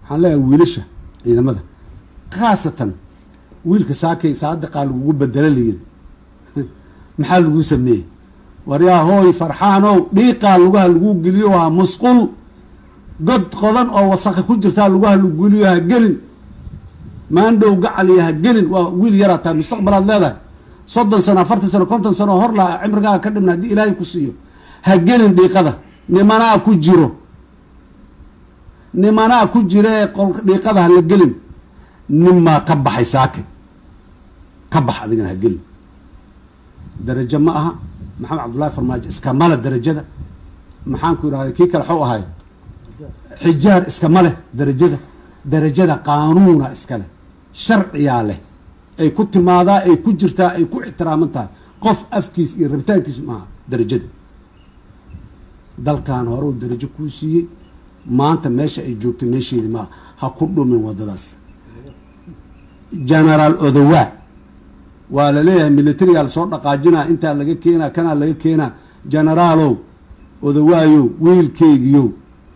waxaan leeyahay wiilasha ciidamada khaasatan wiilka saakay saadiqaa lagugu bedelo layiri maxaa lagu sameeyey war yaa hooy farxaanow dhiiqaa lugaha lagu geliyo ha musqul god qodan oo wasakha ku jirtaa lugaha lagu geliyo ha gelin maandhow gacaliya ha gelin waa wiil yaraa tahay mustaqbalaad leedahay soddon sano afartan sano konton sano hor laha cimrigaaga ka dhibna haddii ilaahay ku siiyo ha gelin dhiiqada nimanaa ku jiro nimanaa ku jira ee qol dhiiqada ha la gelin ninmaa ka baxay saake ka bax adigana ha gelin darajo ma aha maxamed cabdullahi farmaajo iskamale darajada maxaan ku idhahday kii kale xuu ahay xijaar iskama leh darajada darajada qaanuuna iska leh sharciyaa leh ay ku timaadaa ay ku jirtaa ay ku ixtiraaman tahay qof afkiis iyo rabitaankiis maaha darajada dalkan hore uu darajo kuu siiyey maanta meesha ay joogto meesheedi maaha ha ku dhumin waddadaas genaraal odowaa waa la leeyahay militarigaa lasoo dhaqaajinaa intaa laga keenaa kanaa laga keenaa genaraalow odowaayow wiilkeygiyow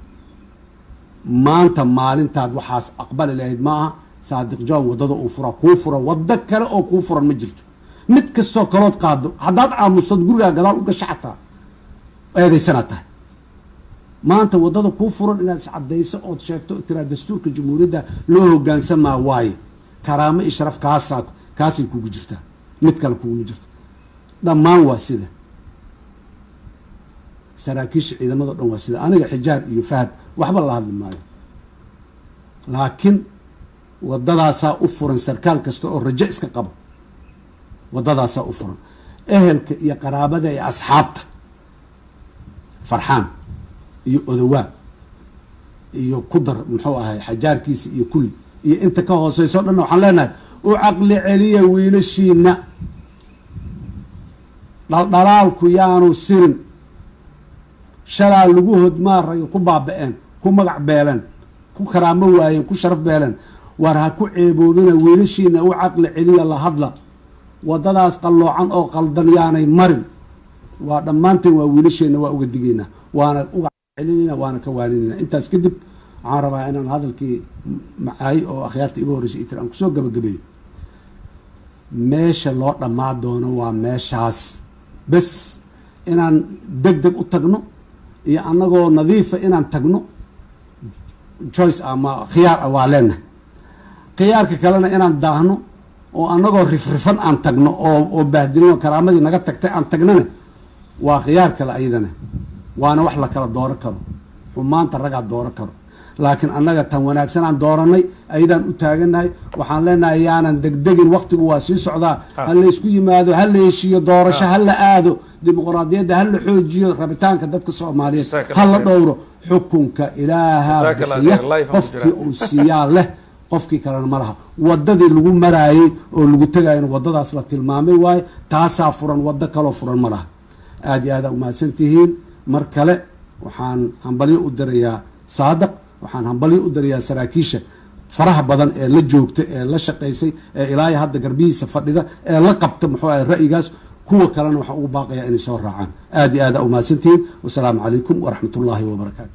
maanta maalintaad waxaas aqbali lahayd ma aha saadiq john waddada uu fura kuu furan waddo kale oo kuu furan ma jirto mid kastoo kalood qaado haddaad aamustood gurigaa gadaal u gasha xataa eedaysanaad tahay maanta waddada kuu furan inaad iscadayso ood sheegto oo tiraa dastuurka jamhuuriyadda loo hogaansamaa waaye karaamo iyo sharaf kaasaa kaasay kugu jirtaa mid kale kuguma jirto dhammaan waa sida saraakiisha ciidamado dhan waa sida aniga xijaar iyo fahad waxba la hadli maayo laakiin waddadaasaa u furan sarkaal kasta oo rajo iska qabo waddadaasaa u furan ehelka iyo qaraabada iyo asxaabta farxaan iyo odowaa iyo kudar muxuu ahay xajaarkiisa iyo kulli iyo inta ka hooseyso o dhanna waxaan leenahay u caqli celiya wiilashiina dhaldhalaalku yaanu sirin shalaa lagu hodmaarayo ku baaba-een ku magac beeleen ku karaamo waayeen ku sharaf beeleen war ha ku ceeboobina wiilashiina u caqli celiya la hadla waddadaas qalloocan oo qaldan yaanay marin waa dhammaanteen waa wiilasheena waa uga digaynaa waana uga celinayna waana ka waaninayna intaas kadib waxaan rabaa inaan hadalkii macaay oo akhyaarta iga horreysay itir aan kusoo gabagabeeyo meesha loo dhammaa doono waa meeshaas bes inaan deg deg u tagno iyo annagoo nadiifa inaan tagno choice ama khiyaar ah waa leenahay khiyaarka kalena inaan daahno oo annagoo rifrifan aan tagno oo oo bahdilno karaamadii naga tagtay aan tagnana waa khiyaar kale ayadana waana wax la kala dooran karo xumaanta ragaa dooran karo laakiin annaga tan wanaagsan aan dooranay ayadaan u taagannahay waxaan leenahay yaanan degdegin waktigu waa sii socdaa ha la isku yimaado ha la heshiiyo doorasho ha la aado dimuqraadiyadda ha la xoojiyo rabitaanka dadka soomaaliyeed ha la dhowro xukunka ilaaha bixiya qofkii uu siiyaa leh qofkii kalena ma laha waddadii lagu maraayey oo lagu tegayana waddadaas la tilmaamay waaye taasaa furan waddo kaloo furan ma laha aada iyo aada umahadsan tihiin mar kale waxaan hambalyo u dirayaa saadaq waxaan hambalyo u dirayaa saraakiisha faraha badan ee la joogta ee la shaqaysay ee ilaahay hadda garbihiisa fadhida ee la qabta muxuu ahay ra'yigaas kuwa kalena waxaan ugu baaqayaa inay soo raacaan aada iyo aada umahadsantihiin wasalaamu calaykum waraxmat ullaahi wabarakaatu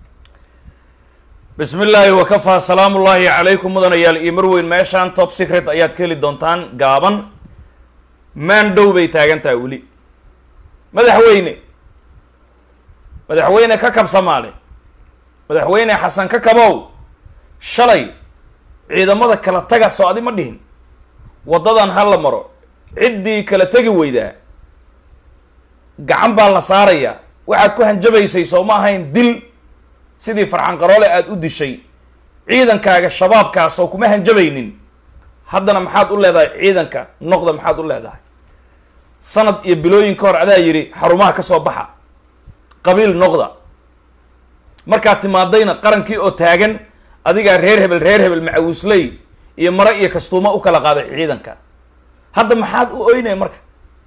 bismi illaahi wakafaa salaamu ullaahi calaykum mudanayaal iyo marweyn meeshaan top secret ayaad ka heli doontaan gaaban maandhow bay taagan tahay weli madaxweyne madaxweyne ka kab samaale madaxweyne xasan ka kabow shalay ciidamada kala taga soo adi ma dhihin waddadan ha la maro ciddii kala tegi weydaa gacan baa la saarayaa waxaad ku hanjabaysay soo ma ahayn dil sidii farxan qaroole aada u dishay ciidankaaga shabaabkaas oo kuma hanjabaynin haddana maxaad u leedahay ciidanka noqda maxaad u leedahay sanad iyo bilooyin ka hor adaa yidhi xarumaha ka soo baxa qabiil noqda markaad timaadayna qarankii oo taagan adigaa reer hebel reer hebel macawisley iyo mare iyo kastuuma u kala qaaday ciidanka hadda maxaad u oynay marka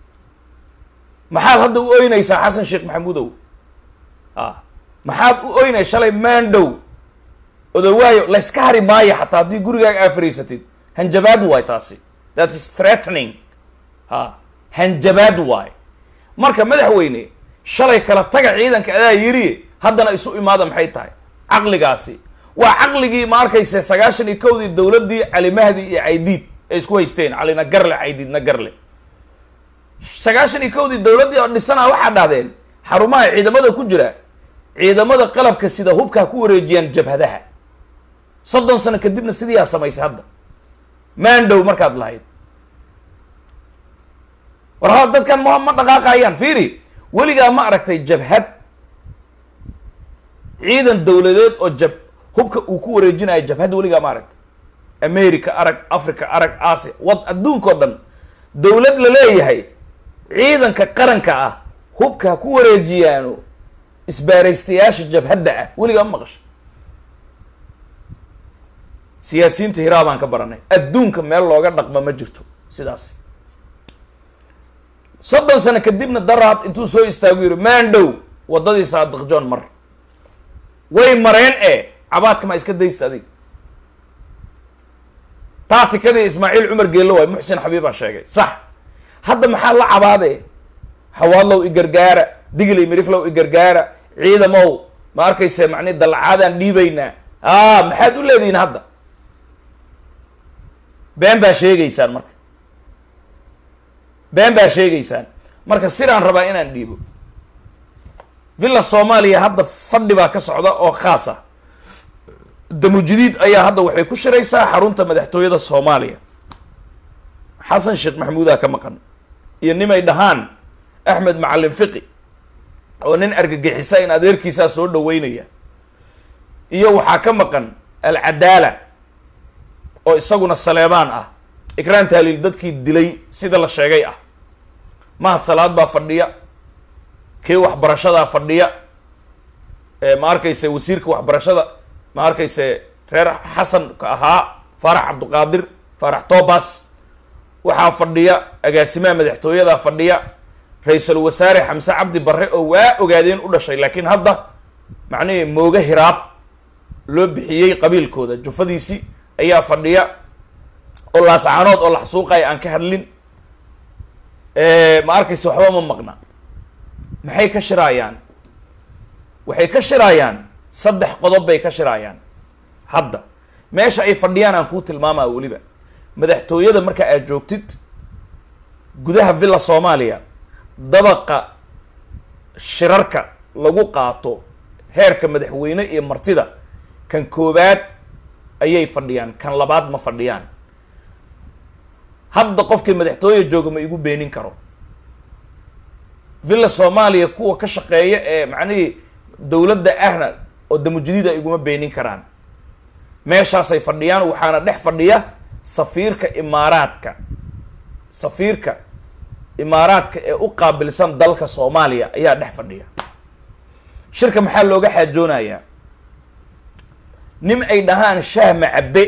maxaad hadda u oynaysaa xasan sheekh maxamuudow a maxaad u oynay shalay maandhow odawaayo layska hari maayo xataa haddii gurigaaga aa fariisatid hanjabaad waay taasi that is threatening ha hanjabaad waay marka madaxweyne shalay kala taga ciidanka adaa yiri haddana isu imaada maxay tahay caqligaasi waa caqligii ma arkayse sagaashan iyo kowdii dowladdii calimahdi iyo caydiid ay isku haysteen calina garle caydiidna garle sagaashan iyo kowdii dowladdii oo dhisana waxaa dhahdeen xarumaha ciidamada ku jira ciidamada qalabka sida hubka ha ku wareejiyaan jabhadaha soddon sano kadibna sidiiyaa samaysay hadda maandhow markaad lahayd war ha dadkan ma ma dhaqaaqayaan fiiri weligaa ma aragtay jabhad ciidan dowladeed oo jab hubka uu ku wareejinayo jabhadda weligaa ma aragtay america arag africa arag asia wad adduunka o dhan dowlad la leeyahay ciidanka qaranka ah hubka ha ku wareejiyaano isbaaraystayaasha jabhadda ah weligaa ma maqasha siyaasiyiinta hiraa baan ka baranay adduunka meel looga dhaqma ma jirto sidaas soddon sano kadibna daraad intuu soo istaagu yidhi maandhow waddadii saadiq john mar way mareen ee cabaadka ma iska daysta adig taatikadii ismaaciil cumar geello waay muxsin xabiibaa sheegay sax hadda maxaa la cabaade hawaadlow i gargaara digilay miriflow i gargaara ciidamow ma arkayse macni dalcaadaan dhiibaynaa a maxaad u leedihiin hadda been baa sheegaysaan marka been baa sheegaysaan marka sidaan rabaa inaan dhiibo villa soomaaliya hadda fadhi baa ka socda oo khaas ah damujidiid ayaa hadda waxay ku shiraysaa xarunta madaxtooyada soomaaliya xasan sheekh maxamuudaa ka maqan iyo nimay dhahaan axmed macalin fiqi oo nin argagixisa in adeerkiisaa soo dhaweynaya iyo waxaa ka maqan alcadaala oo isaguna saleebaan ah ikraan taaliil dadkii dilay sida la sheegay ah mahad salaad baa fadhiya kii waxbarashadaa fadhiya ma arkayse wasiirka waxbarashada ma arkayse reer xasanka ahaa faarax cabduqaadir faarax tobas waxaa fadhiya agaasimaha madaxtooyadaa fadhiya ra-iisul wasaare xamse cabdi barre oo waa ogaadeen u dhashay laakiin hadda macnihii mooge hiraab loo bixiyey qabiilkooda jufadiisii ayaa fadhiya oo laascaanood oo laxsuuqaya aan ka hadlin ma arkayse waxba ma maqna maxay ka shiraayaan waxay ka shiraayaan saddex qodob bay ka shiraayaan hadda meesha ay fadhiyaan aan kuu tilmaamaa weliba madaxtooyada marka aad joogtid gudaha villa soomaaliya dabaqa shirarka lagu qaato heerka madaxweyne iyo martida kan koobaad ayay fadhiyaan kan labaad ma fadhiyaan hadda qofkii madaxtooya jooga ma igu beenin karo villa soomaaliya kuwa ka shaqeeya ee macnihii dowladda ahna oo damujadiida iguma beenin karaan meeshaasay fadhiyaan waxaana dhex fadhiya safiirka imaaraadka safiirka imaaraadka ee u qaabilsan dalka soomaaliya ayaa dhex fadhiya shirka maxaa looga xaajoonayaa nin ay dhahaan shaah macabe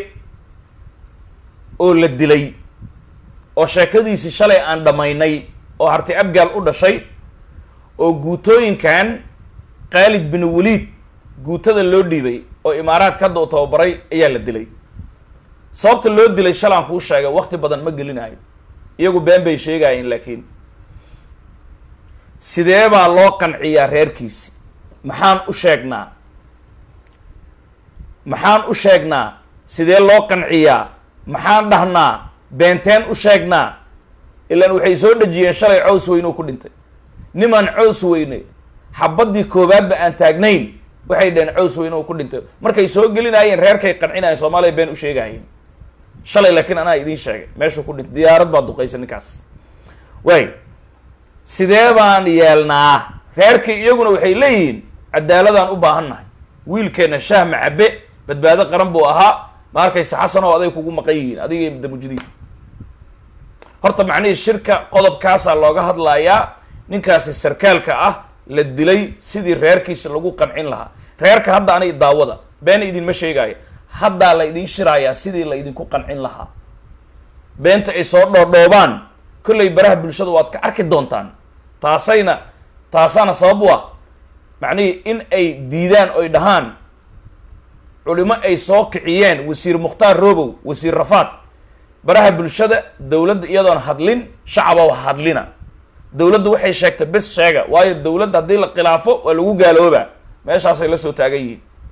oo la dilay oo sheekadiisii shalay aan dhammaynay oo harti abgaal u dhashay oo guutooyinkan khaalid bin waliid guutada loo dhiibay oo imaaraadka hadda u tababaray ayaa la dilay sababta loo dilay shalaan kuu sheegay wakti badan ma gelinayo iyagu been bay sheegaayeen laakiin sidee baa loo qanciyaa reerkiisi maxaan u sheegnaa maxaan u sheegnaa sidee loo qanciyaa maxaan dhahnaa beenteen u sheegnaa ilaan waxay soo dhejiyeen shalay cows weyne u ku dhintay nimaan cows weyne xabaddii koowaadba aan taagnayn waxay dhaheen cows weyne uu ku dhintay markay soo gelinaayeen reerkay qancinaayeen soomaaliya been u sheegaayeen shalay laakiin anaa idiin sheegay meeshuu ku dhintay diyaarad baa duqaysa ninkaas waay sidee baan yeelnaa reerkii iyaguna waxay leeyihiin cadaaladaan u baahan nahay wiilkeena shaah macabe badbaado qaran buu ahaa ma arkaysa xasan oo aday kugu maqan yihiin adiga damujidiin horta macnihii shirka qodobkaasaa looga hadlayaa ninkaasi sarkaalka ah la dilay sidii reerkiisa lagu qancin lahaa reerka hadda anay daawada been idinma sheegaayo haddaa la idin shiraayaa sidii la idinku qancin lahaa beenta ay soo dhoodhoobaan kollay baraha bulshada waad ka arki doontaan taasayna taasaana sabab u ah macnihii in ay diidaan oy dhahaan culimo ay soo kiciyeen wasiir mukhtaar robow wasiir rafaad baraha bulshada dowladda iyadoon hadlin shacaba wa hadlina dowladdu waxay sheegtay bes sheega waayo dowladda haddii la khilaafo waa lagu gaaloobaa meeshaasay la soo taagan yihiin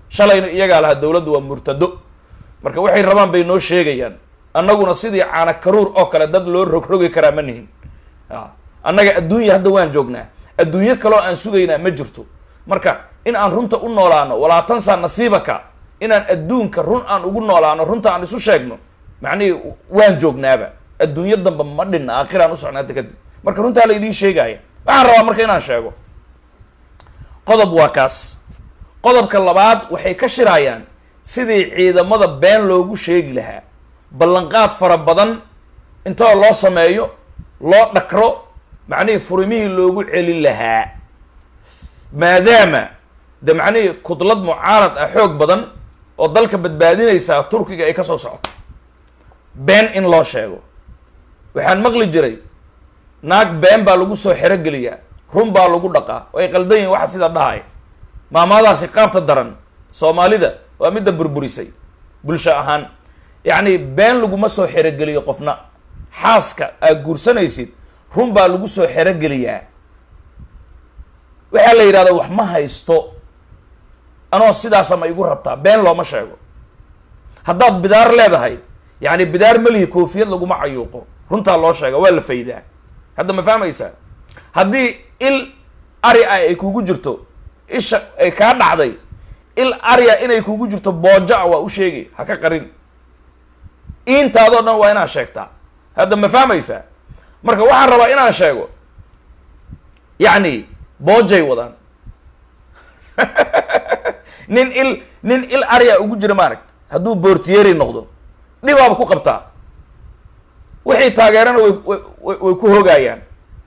shalayna iyagaa lahaa dowladdu waa murtado marka waxay rabaan bay noo sheegayaan annaguna sidii caana karuur oo kale dad loo rogrogi karaa ma nihin a annaga adduunya hadda waan joognaa adduunyo kaloo aan sugaynaa ma jirto marka in aan runta u noolaano walaa tansaa nasiibaka inaan adduunka run aan ugu noolaano runta aan isu sheegno macnihii waan joognaaba adduunyo damba ma dhinna aakhiraan u socnaada kadib marka runtaa la idiin sheegaya waxaan rabaa marka inaan sheego qodob waa kaas qodobka labaad waxay ka shirayaan sidii ciidamada been loogu sheegi lahaa ballanqaad fara badan intoo loo sameeyo loo dhakro macnihii furimihii loogu celin lahaa maadaama de macnihii kudlad mucaarad ah xoog badan oo dalka badbaadinaysaa turkiga ay ka soo socoto been in loo sheego waxaan maqli jiray naag been baa lagu soo xerogeliyaa run baa lagu dhaqaa way qaldan yihin waxa sida dhahay maamaadaasi qaabta daran soomaalida waa midda burburisay bulsho ahaan yacni been laguma soo xerogeliyo qofna xaaska aad guursanaysid run baa lagu soo xerogeliyaa waxaa la yidhahdaa wax ma haysto anoo sidaasa ma igu rabtaa been looma sheego haddaad bidaar leedahay yacni bidaar melihi koofiyad laguma cayuuqo runtaa loo sheega waa la faydaa hadda ma fahmaysaa haddii il ari ah ay kugu jirto isha ay kaa dhacday il arya inay kugu jirto boojo a waa u sheegi ha ka qarin iintaadoo dhan waa inaad sheegtaa hadda ma fahmaysaa marka waxaan rabaa inaan sheego yacni boojay wadaan nin il nin il arya ugu jira maaragta hadduu boortiyeri noqdo dhibaaba ku qabtaa wixii taageerana way way way ku hogaayaan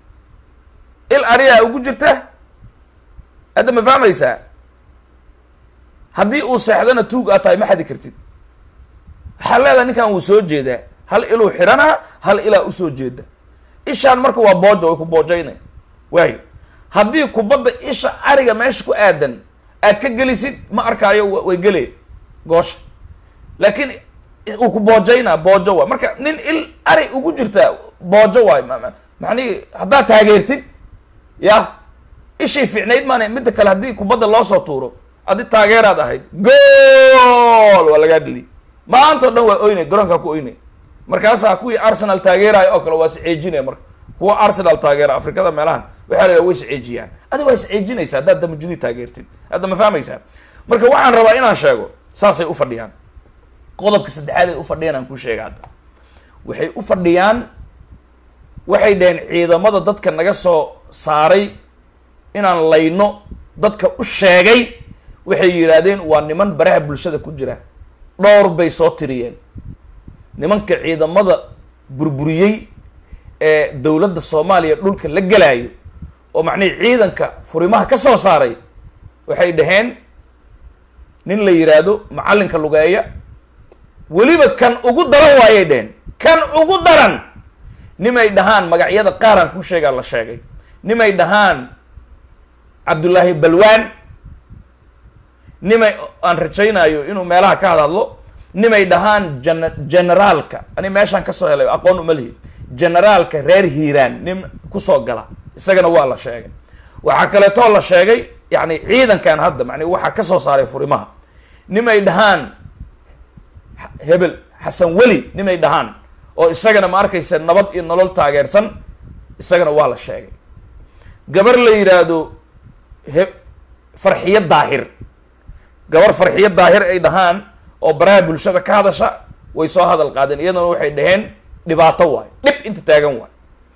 il aryaa ugu jirta hadda ma fahmaysaa haddii uu seexdana tuug aad tahay ma xadi kartid waxaa leedahay ninkan wuu soo jeedaa hal iluu xidhanaa hal ilaa usoo jeeda ishaan marka waa boojo way ku boojaynay waayo haddii kubadda isha ariga meesha ku aadan aad ka gelisid ma arkaayo way gelee goosha laakiin uu ku boojaynaa boojo waay marka nin il ari ugu jirtaa boojo waay macnihi haddaad taageertid ya ishii fiicnayd maana midda kale haddii kubadda loo soo tuuro adi taageeraad ahayd gool waa lagaa dhili maanta o dhan waa oynay garoonkaa ku oynay markaasaa kuwii arsenal taageeraayo oo kale waa isceejinaya marka kuwa arsenal taageera afrikada meelahan waxaa la way isceejiyaan adi waa isceejinaysa haddaad damajudi taageertid hadda ma fahmaysaa marka waxaan rabaa inaan sheego saasay u fadhiyaan qodobka saddexaad ay u fadhiyaan aan kuu sheega hadda waxay u fadhiyaan waxay dhaheen ciidamada dadka naga soo saaray inaan layno dadka u sheegay waxay yidhaahdeen waa niman baraha bulshada ku jira dhowr bay soo tiriyeen nimanka ciidamada burburiyey ee dowladda soomaaliya dhulka la gelaayo oo macnihii ciidanka furimaha ka soo saaray waxay dhaheen nin la yidhaahdo macallinka lugeeya weliba kan ugu daran waayay dheheen kan ugu daran nimay dhahaan magacyada qaaraan ku sheegaa la sheegay nimay dhahaan cabdullaahi balwaan nimay aan rajaynayo inuu meelaha ka hadhadlo nimay dhahaan jan generaalka ani meeshaan kasoo helay aqoon uma lihi generaalka reer hiiraan nin kusoo gala isagana waa la sheegay waxaa kaleetoo la sheegay yani ciidankan hadda mani waxaa kasoo saaray furimaha nimay dhahaan hebel xasan weli nimay dhahaan oo isagana ma arkaysa nabad iyo nolol taageersan isagana waa la sheegay gabar la yidhaahdo he farxiyo daahir gabar farxiyo daahir ay dhahaan oo baraha bulshada ka hadasha way soo hadal qaadeen iyadana waxay dhaheen dhibaato waay dhib inta taagan waay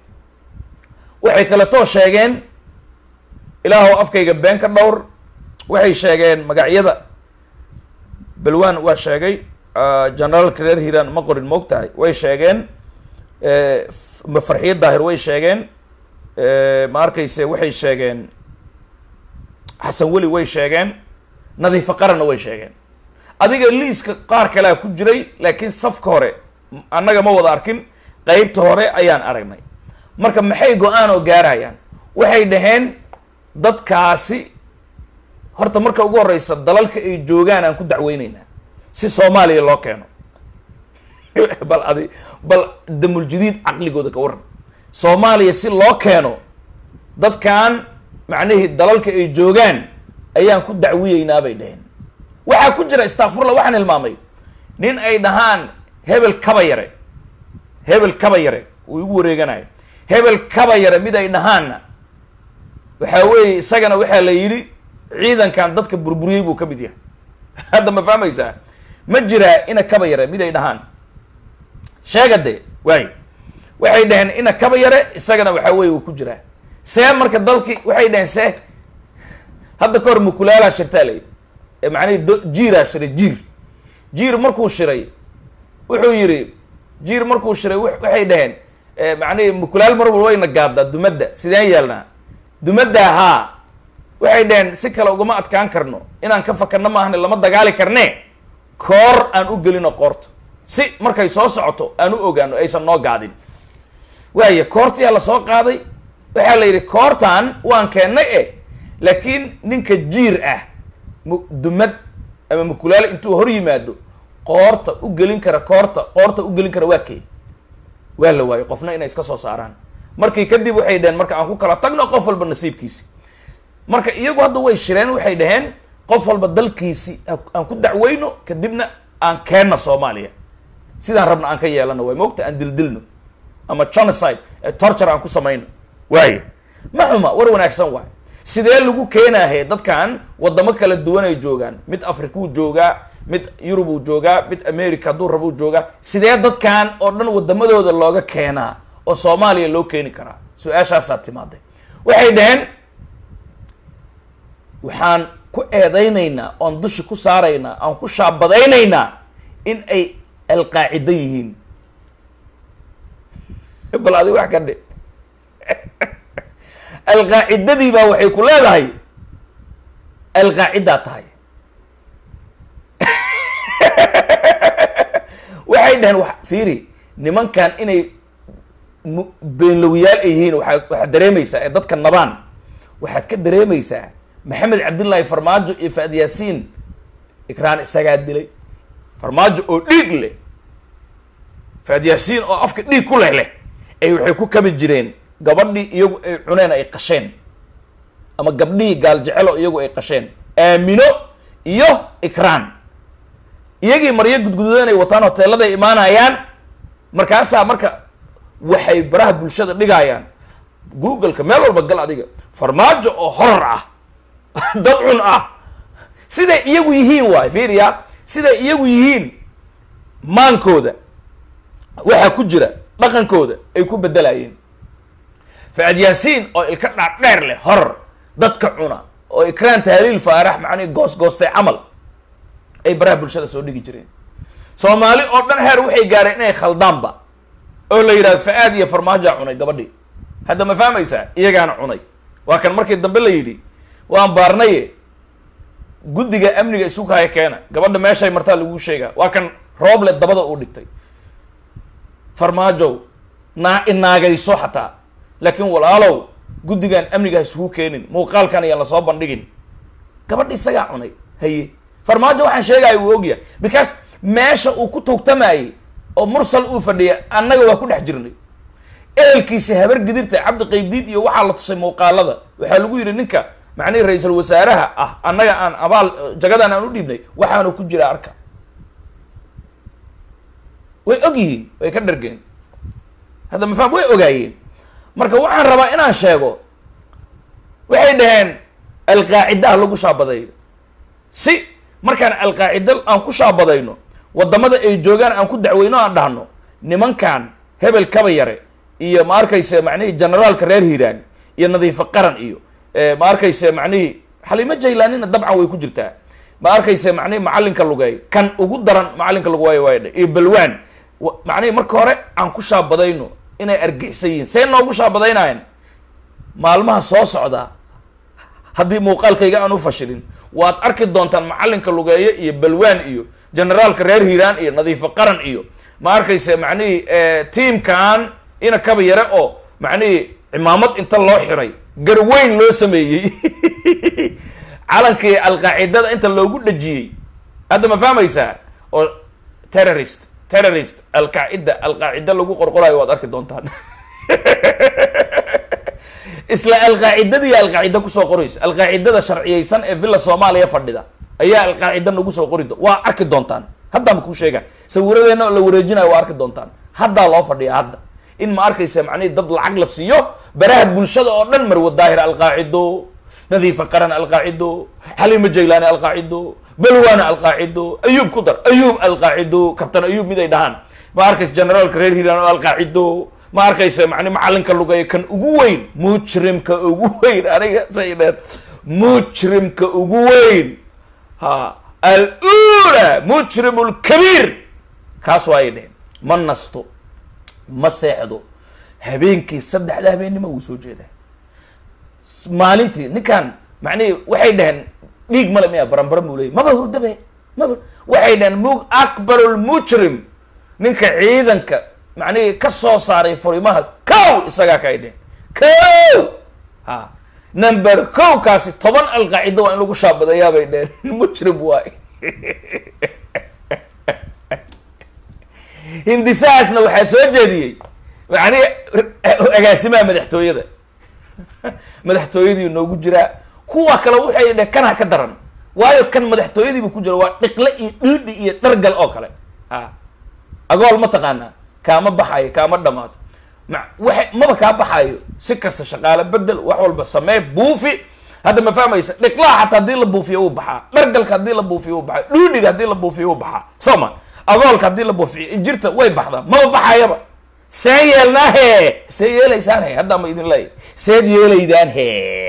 waxay kaletoo sheegeen ilaahow afkayga been ka dhowr waxay sheegeen magacyada balwan waa sheegay generaalka reer hiiraan ma qorin moog tahay way sheegeen farxiyo daahir way sheegeen ma arkayse waxay sheegeen xasan weli way sheegeen nadiifo qaranna way sheegeen adiga liiska qaar kalea ku jiray laakiin safka hore annaga ma wada arkin qeybta hore ayaan aragnay marka maxay go-aan oo gaarayaan waxay dhaheen dadkaasi horta marka ugu horeysa dalalka ay joogaan aan ku dacweyneynaa si soomaaliya loo keeno bal adi bal damuljadiid caqligooda ka waran soomaaliya si loo keeno dadkan macnihii dalalka ay joogaan ayaan ku dacwiyeynaa bay dhaheen waxaa ku jira istakfurla waxaan hilmaamay nin ay dhahaan hebel kaba yare hebel kaba yare uu igu wareeganayo hebel kaba yare mid ay dhahaanna waxaa weeye isagana waxaa la yidhi ciidankan dadka burburiyey buu ka mid yahay hadda ma fahmaysaa ma jiraa ina kaba yare mid ay dhahaan sheega de waay waxay dhaheen ina kaba yare isagana waxaa weye uu ku jiraa see marka dalki waxay dhaheen see hadda ka hor mukulaalaa shirtaa la yidhi ee macnihii do jiiraa shiray jiir jiir markuu shiray wuxuu yidhi jiir markuu shiray waxay dhaheen macnihii mukulaal mar walba wayna gaaddaa dumadda sideen yeelnaa dumadda haa waxay dhaheen si kale ugama adkaan karno inaan ka fakarno maahane lama dagaali karne koor aan u gelino qoorta si markay soo socoto aan u ogaano aysan noo gaadin waaya koortiyaa lasoo qaaday waxaa la yidhi koortan waan keennay e laakiin ninka jiir ah mu dumad ama mukulaal intuu hor yimaado qoorta u gelin kara koorta qoorta u gelin kara waa kee waa la waayey qofna inay iska soo saaraan markii kadib waxay dhaheen marka aan ku kala tagno qof walba nasiibkiisi marka iyagu hadda way shireen waxay dhaheen qof walba dalkiisi aan ku dacweyno kadibna aan keenna soomaaliya sidaan rabna aan ka yeelano waay moogta aan dildilno ama genocide torture aan ku samayno waaya ma xuma war wanaagsan waay sidee lagu keenahe dadkan wadamo kala duwan ay joogaan mid africuu joogaa mid yurubuu joogaa mid america hadduu rabuu joogaa sidee dadkan oo dhan wadamadooda looga keenaa oo soomaaliya loo keeni karaa su-aashaasaa timaaday waxay dhaheen waxaan ku eedaynaynaa oon dushi ku saaraynaa aan ku shaabadaynaynaa in ay alqaacido yihiin bal adi wax ka dhe alqaacidadii baa waxay ku leedahay alqaacidaa tahay waxay dhaheen wa fiiri nimankan inay beenlowyaal ay yihiin waa waxaad dareemaysaa ee dadka nabaan waxaad ka dareemaysaa maxamed cabdullaahi farmaajo iyo faad yaasiin ikraan isagaa dilay farmaajo oo dhiig leh faad yaasiin oo afka dhiig ku leh leh ay waxay ku kabi jireen gabadhii iyagu ay cuneen ay qasheen ama gabdhihii gaaljecelo iyagu ay qasheen aamino iyo ikraan iyagii maryo gudgududan ay wataan hoteeladay imaanayaan markaasaa marka waxay baraha bulshada dhigayaan google-ka meel walba gal adiga farmaajo oo horor ah dad cun ah siday iyagu yihiin waay fiiriya siday iyagu yihiin maankooda waxaa ku jira dhaqankooda ay ku bedelayeen faad yaasiin oo ilka dhaadheer leh horor dadka cuna oo ikraan tahliil faarax macnihi goos goostay camal ay baraha bulshada soo dhigi jireen soomaali oo dhan heer waxay gaareen inay khaldaanba oo la yidhahdo fa-aad iyo farmaajaa cunay gabadhii hadda ma fahmaysaa iyagaana cunay waa kan markii dambe la yidhi waan baarnaye guddiga amniga isu kaya keena gabadha meeshay martaa laguu sheegaa waa kan rooble dabada uu dhigtay farmaajow naa inaagayso xataa laakiin walaalow guddigan amniga ha isugu keenin muuqaalkan ayaan lasoo bandhigin gabadha isagaa cunay haye farmaajo waxaan sheegaya uu ogyahay because meesha uu ku tuugtamayey oo mursal uu fadhiya annaga waa ku dhex jirnay ehelkiisa habar gidirta cabdi qaybdiid iyo waxaa la tusay muuqaalada waxaa lagu yidhi ninka macnihi ra-iisul wasaaraha ah annaga aan abaal jagadan aan u dhiibnay waxaanu ku jira arka way og yihiin way ka dhargeen hadda mafaham way ogaayeen marka waxaan rabaa inaan sheego waxay dhaheen alqaacidaha lagu shaabadeeyo si markaan alqaacido aan ku shaabadayno wadamada ay joogaan aan ku dacweyno aan dhahno nimankan hebel kaba yare iyo ma arkayse macnihii generaalka reer hiiraan iyo nadiifo qaran iyo ma arkayse macnihii xaliimo jaylaanina dabcan way ku jirtaa ma arkayse macnihi macalinka lugeey kan ugu daran macalinka luguwaay waydha iyo balwaan macnihi marka hore aan ku shaabadayno inay argixsan yihiin see noogu shaabadaynayan maalmaha soo socda haddii muuqaalkayga aan u fashilin waad arki doontaan macalinka lugeeye iyo balwaan iyo generaalka reer hiiraan iyo nadiifo qaran iyo ma arkayse macnihii tiamkan ina kaba yare oo macnihii cimaamad inta loo xiray garweyn loo sameeyey calankii alqaacidada inta loogu dhajiyey hadda ma fahmaysaa oo terrorist terrorist alqaacida alqaacida lagu qorqorayo waad arki doontaan isla alqaacidadii alqaacida kusoo qorayso alqaacidada sharciyeysan ee villa soomaaliya fadhida ayaa alqaacida nagu soo qori do waa arki doontaan haddaama kuu sheega sawiradeenna la wareejinayo waa arki doontaan haddaa loo fadhiya hadda in ma arkaysa macnihi dad lacag la siiyo baraha bulshada oo dhan marwa daahir alqaacido nadiifa qaran alqaacido xaliima jaylaani alqaacido balwaana alqaacido ayuub ku dar ayuub alqaacido kabtan ayuub mid ay dhahaan ma arkaysa generaalka reer hiiraan oo alqaacido ma arkaysa mani macalinka lugeeya kan ugu weyn mujrimka ugu weyn aniga say dheer mujrimka ugu weyn ha alula mujrim lkabiir kaas waa ay dheheen ma nasto ma seexdo habeenkii saddexda habeennimo wuu soo jeedaa maalintii ninkan macnihi waxay dhaheen dhiig male miya baranbaran buu leeyay maba hurdabe maba waxay dhaheen mu akbar lmujrim ninka ciidanka macnihi ka soo saaray furimaha kow isagaa ka ay dheheen kow ha number kow kaasi toban alqaacido waa in lagu shaabadayaa bay dheheen mujrim waay hindisahaasna waxaa soo jeediyey macnihi agaasimaha madaxtooyada madaxtooyadii noogu jiraa kuwa kale waxay dheh kanha ka daran waayo kan madaxtooyadiibu ku jira waa dhiqle iyo dhiidhi iyo dhargal oo kale a agool ma taqaanaa kaama baxayo kaama dhamaato ma waxa maba kaa baxayo si kasta shaqaale bedel wax walba samee buufi hadda ma fahmaysa dhiqlaha xataa haddii la buufiyo wuu baxaa dhargalka haddii la buufiyo wuu baxaa dhiidhiga haddii la buufiyo wuu baxaa soo ma agoolka haddii la buufiyo injirta way baxdaa maba baxayaba see yeelnaa he see yeelaysaan he haddaa ma idin leeya seed yeelaydaan he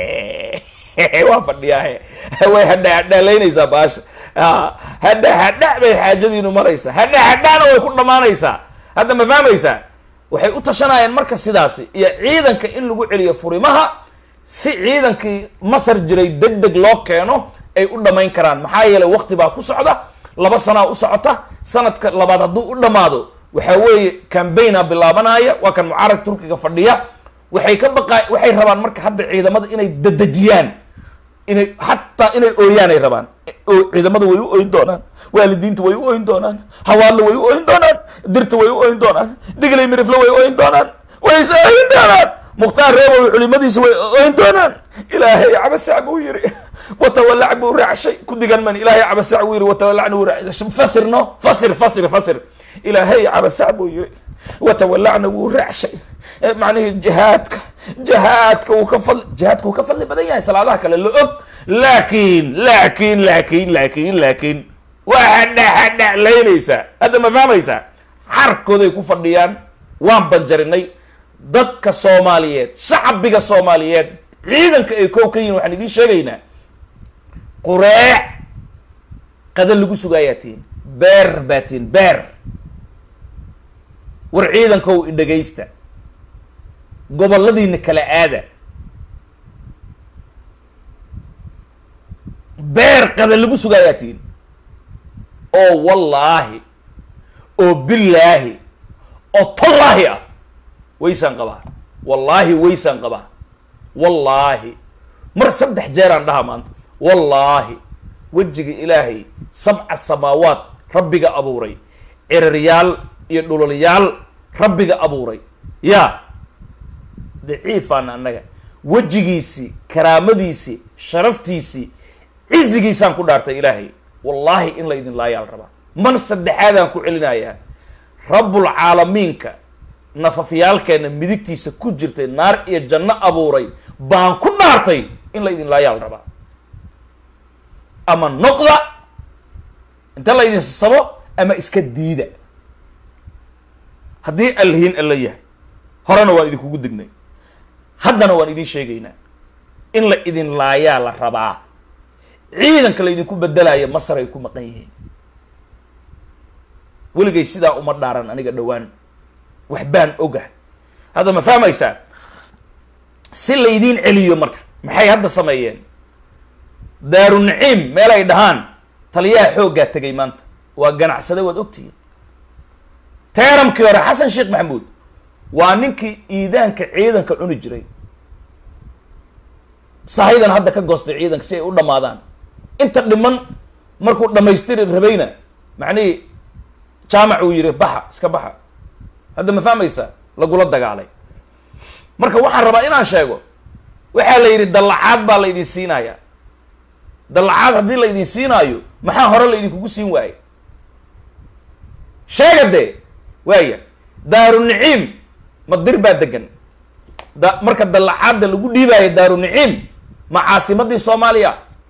waa fadhiyaa he way hadha hadhaalaynaysaa baasha hadha hadha bay xaajadiinu maraysaa hadha hadhana way ku dhamaanaysaa hadda ma fahmaysaa waxay u tashanayaan marka sidaasi iyo ciidanka in lagu celiyo furimaha si ciidankii masar jiray deg deg loo keeno ay u dhamayn karaan maxaa yeelay wakti baa ku socda laba sanaa u socota sanadka labaad hadduu u dhamaado waxaa weeye cambaigna bilaabanaya waa kan mucaarag turkiga fadhiya waxay ka baqa waxay rabaan marka hadda ciidamada inay dadejiyaan inay xataa inay ooyaan ay rabaan ciidamada way u oyn doonaan waalidiinta way u oyn doonaan hawaadla way u oyn doonaan dirta way u oyn doonaan diglay mirifle way oyn doonaan way is oyn doonaan mukhtaar reebow culimadiisa way oyn doonaan ilaahay cabasac buu yiri watawalac buu raacshay ku digan man ilaahay cabasac buu yiri watawalacna wuu raacshay fasir no fasir fasir fasir ilaahay cabasac buu yiri watawalacna wuu raacshay macnihi jihaadka jihaadka wuu ka fadli jihaadka wuu ka fadli badan yahay salaadaha kale la og laakin laakin laakin laakin laakin waa hadha hadha laynaysaa hadda ma fahmaysaa xarkooday ku fadhiyaan waan banjarinay dadka soomaaliyeed shacbiga soomaaliyeed ciidanka ay kow ka yihin waxaan idiin sheegaynaa qureec qada lagu sugaayaa tihin beer baa tihin beer war ciidankow idhegaysta goboladiina kala aada beer qada lagu sugaayaa tihin oo wallaahi oo billaahi oo tallaahi ah waysaan qabaa wallaahi waysaan qabaa wallaahi mar saddex jeeraan dhaha maanta wallaahi wejiga ilaahay sabca samaawaad rabbiga abuuray ciraryaal iyo dhulolyaal rabbiga abuuray yaa daciifaana annaga wejigiisii karaamadiisii sharaftiisii cizigiisaan ku dhaartay ilaahay wallaahi in la idin laayaal rabaa mar saddexaadaan ku celinayaa rabbulcaalamiinka nafafyaalkeena midigtiisa ku jirtay naar iyo janno abuuray baan ku dhaartay in la idin laayaal rabaa ama noqda inta la idin sabo ama iska diida haddii allahiin alla yahay horena waan idinkugu dignay haddana waan idin sheegaynaa in la idin laayaa la rabaa ciidanka la idinku bedelaya masar ay ku maqan yihiin weligay sidaa uma dhaaran aniga dhowaan wax baan oga hadda ma fahmaysaa si laydiin celiyo marka maxay hadda sameeyeen daaru naciim meel ay dhahaan taliyaha xooggaa tegay maanta waa ganacsade waad ogtihiin teeramkii hore xasan sheekh maxamuud waa ninkii iidaanka ciidanka cuni jiray sahaydan hadda ka goostay ciidanka si ay u dhamaadaan inta dhiman markuu dhamaystiri rabayna macnihii jaamac uu yihi baxa iska baxa hadda ma fahmaysaa lagula dagaalay marka waxaan rabaa inaan sheego waxaa la yidhi dallacaad baa la idin siinayaa dallacaad haddii la idin siinaayo maxaa hore la idinkugu siin waaye sheega dee waaya daaru niciim ma dir baa degan da marka dallacaadda lagu dhiibaayo daaru niciim ma caasimadii soomaaliya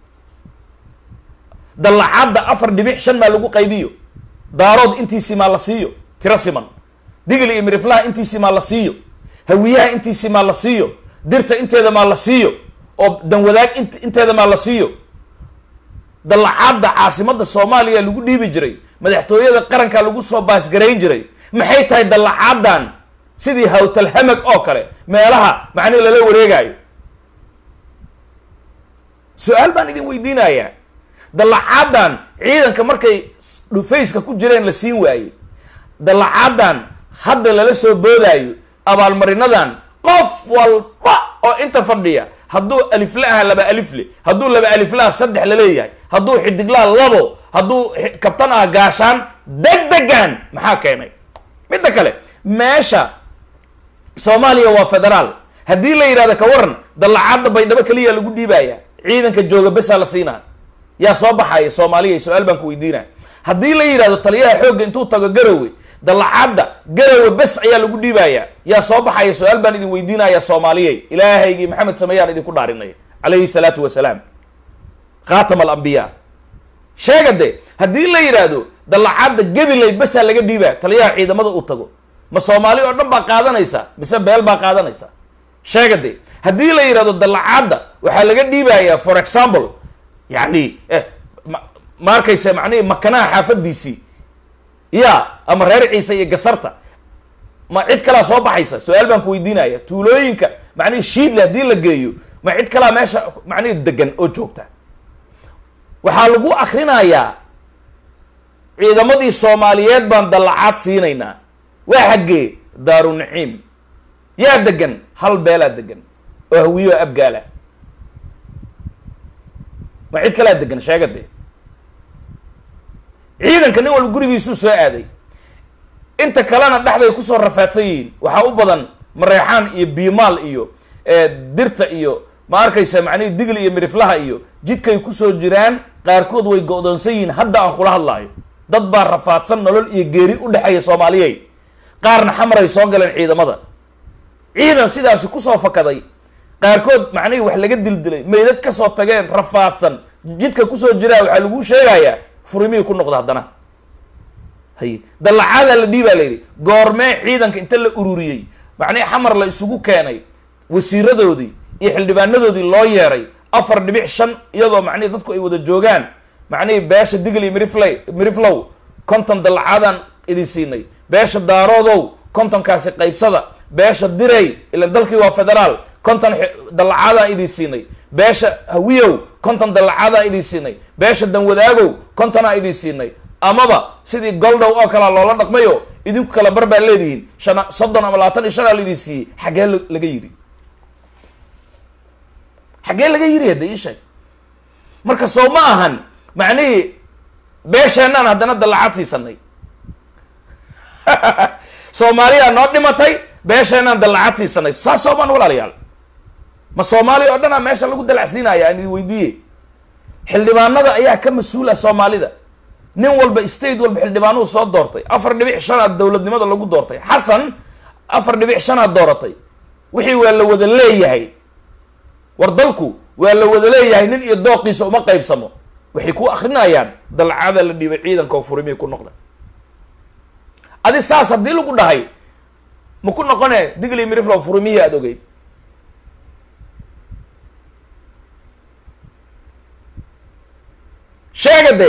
dallacaadda afar dhibic shan maa lagu qaybiyo daarood intiisii maa la siiyo tiro siman digli iyo miriflaha intiisii maa la siiyo hawiyaha intiisii maa la siiyo dirta inteeda maa la siiyo oo danwadaag int inteeda maa la siiyo dallacaadda caasimadda soomaaliya lagu dhiibi jiray madaxtooyada qaranka lagu soo baasgarayn jiray maxay tahay dallacaaddan sidii hawtalhamag oo kale meelaha macnihi lala wareegaayo su-aal baan idin weydiinayaa dallacaaddan ciidanka markay dhufayska ku jireen la siin waayey dallacaaddan hadda lala soo boodaayo abaalmarinadan qof walba oo inta fadhiya hadduu alifla aha laba alifle hadduu laba aliflaha saddex laleeyahay hadduu xidiglaha labo hadduu kabtan ah gaashaan deg degan maxaa keenay midda kale meesha soomaaliya waa federaal haddii la yidhahdo ka waran dallacaadda baydhabo keliya lagu dhiibaya ciidanka jooga besaa la siinaa yaa soo baxaya soomaaliya su-aal baan ku weydiinaya haddii la yidhahdo taliyaha xoogga intuu tago garowe dallacaadda garowe bes ayaa lagu dhiibaya yaa soo baxaya su-aal baan idin weydiinaya soomaaliyey ilaahaygii maxamed sameyaan idinku dhaarinay calayhi salaatu wasalaam khaatama alambiya sheega de haddii la yidhaahdo dallacaadda gabilay besaa laga dhiibaa taliyaha ciidamada uu tago ma soomaali oo dhan baa qaadanaysa mise beel baa qaadanaysa sheega de haddii la yidhahdo dallacaadda waxaa laga dhiibayaa for example yani ma arkaysa macnihi makanaha xaafadiisii ya ama reer ciise iyo gasarta ma cid kalaa soo baxaysa su-aal baan ku weydiinaya tuulooyinka macnihi shiidle haddii la geeyo ma cid kalaa meesha macnihi degan oo joogta waxaa lagu akrinayaa ciidamadii soomaaliyeed baan dallacaad siinaynaa waa xaggee daaru naciim yaa degan hal beelaa degan oo hawiyo abgaala ma cid kalaa degan sheega dee ciidanka nin walba gurigiisuu soo aaday inta kalena dhexday kusoo rafaadsan yihiin waxaa u badan mareexaan iyo biimaal iyo dirta iyo ma arkaysa macnihi digli iyo miriflaha iyo jidkay kusoo jiraan qaarkood way go-doonsan yihiin hadda aan kula hadlaayo dad baa rafaadsan nolol iyo geeri u dhexeeya soomaaliyey qaarna xamaray soo galeen ciidamada ciidan sidaasi kusoo fakaday qaarkood macnihii wax laga dildilay meydad kasoo tageen rafaadsan jidka kusoo jiraa waxaa laguu sheegayaa furimihii ku noqda haddana hay dallacaadaa la dhiibaa la yidhi goormee ciidanka inta la ururiyey macnihi xamar la isugu keenay wasiiradoodii iyo xildhibaanadoodii loo yeeray afar dhibic shan iyadoo macnihi dadku ay wada joogaan macnihii beesha digli miriflay miriflow konton dallacaadaan idin siinay beesha daaroodow kontonkaasi qaybsada beesha direy ilan dalkii waa federaal konton dallacaadaan idin siinay beesha hawiyow konton dallacaadaan idin siinay beesha danwadaagow kontonaa idin siinay amaba sidii goldhow oo kalea loola dhaqmayo idinku kala bar baa leedihiin shan soddon ama labaatan iyo shanaa laidin siiyey xaggee laga yidhi xaggee laga yidhi hadda ii sheeg marka soo ma ahan macnihii beesheenaan haddana dallacaad siisanay soomaaliyaa noo dhimatay beesheenaan dallacaad siisanay saas soomaan walaalayaal ma soomaaliya oo dhanaa meesha lagu dalacsiinaya aan idin weydiiye xildhibaanada ayaa ka mas-uula soomaalida nin walba state walba xildhibaanuhu soo doortay afar dhibic shanaad dowladnimada lagu doortay xasan afar dhibic shanaad dooratay wixii waa la wada leeyahay war dalku waa la wada leeyahay nin iyo dooqiisa uma qaybsamo waxay ku akrinayaan dalcaada la dhiibay ciidanka oo furimihii ku noqda adi saas haddii lagu dhahay ma ku noqone digli miriflow furumihii aada ogeyd sheega dee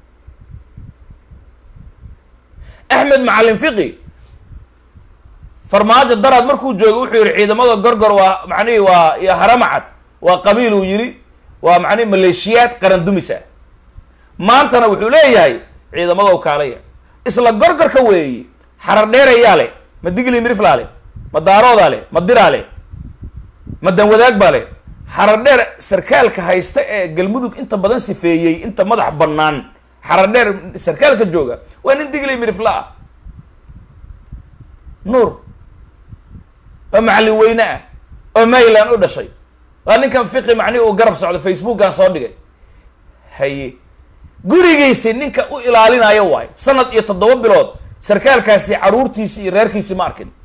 axmed macalin fiqi farmaajo daraad markuu joogo wuxuu yihi ciidamada gorgor waa macnihii waa iyo haramacad waa qabiil uu yidhi waa macnihi maleeshiyaad qaran dumisa maantana wuxuu leeyahay ciidamadow kaalaya isla gorgorka weeyi xarar dheerayaa leh ma digli miriflaa leh ma daaroodaa leh ma diraa leh ma danwadaag baa leh xarar dheer sarkaalka haysta ee galmudug inta badan sifeeyey inta madax bannaan xarar dheer sarkaalka jooga waa nin digli mirifla ah nuur oo macallin weyne ah oo mayland u dhashay waa ninkan fiqi macnihi uu garab socdo facebookan soo dhigay haye gurigiisi ninka u ilaalinayo waay sanad iyo toddoba bilood sarkaalkaasi caruurtiisi iyo reerkiisi ma arkin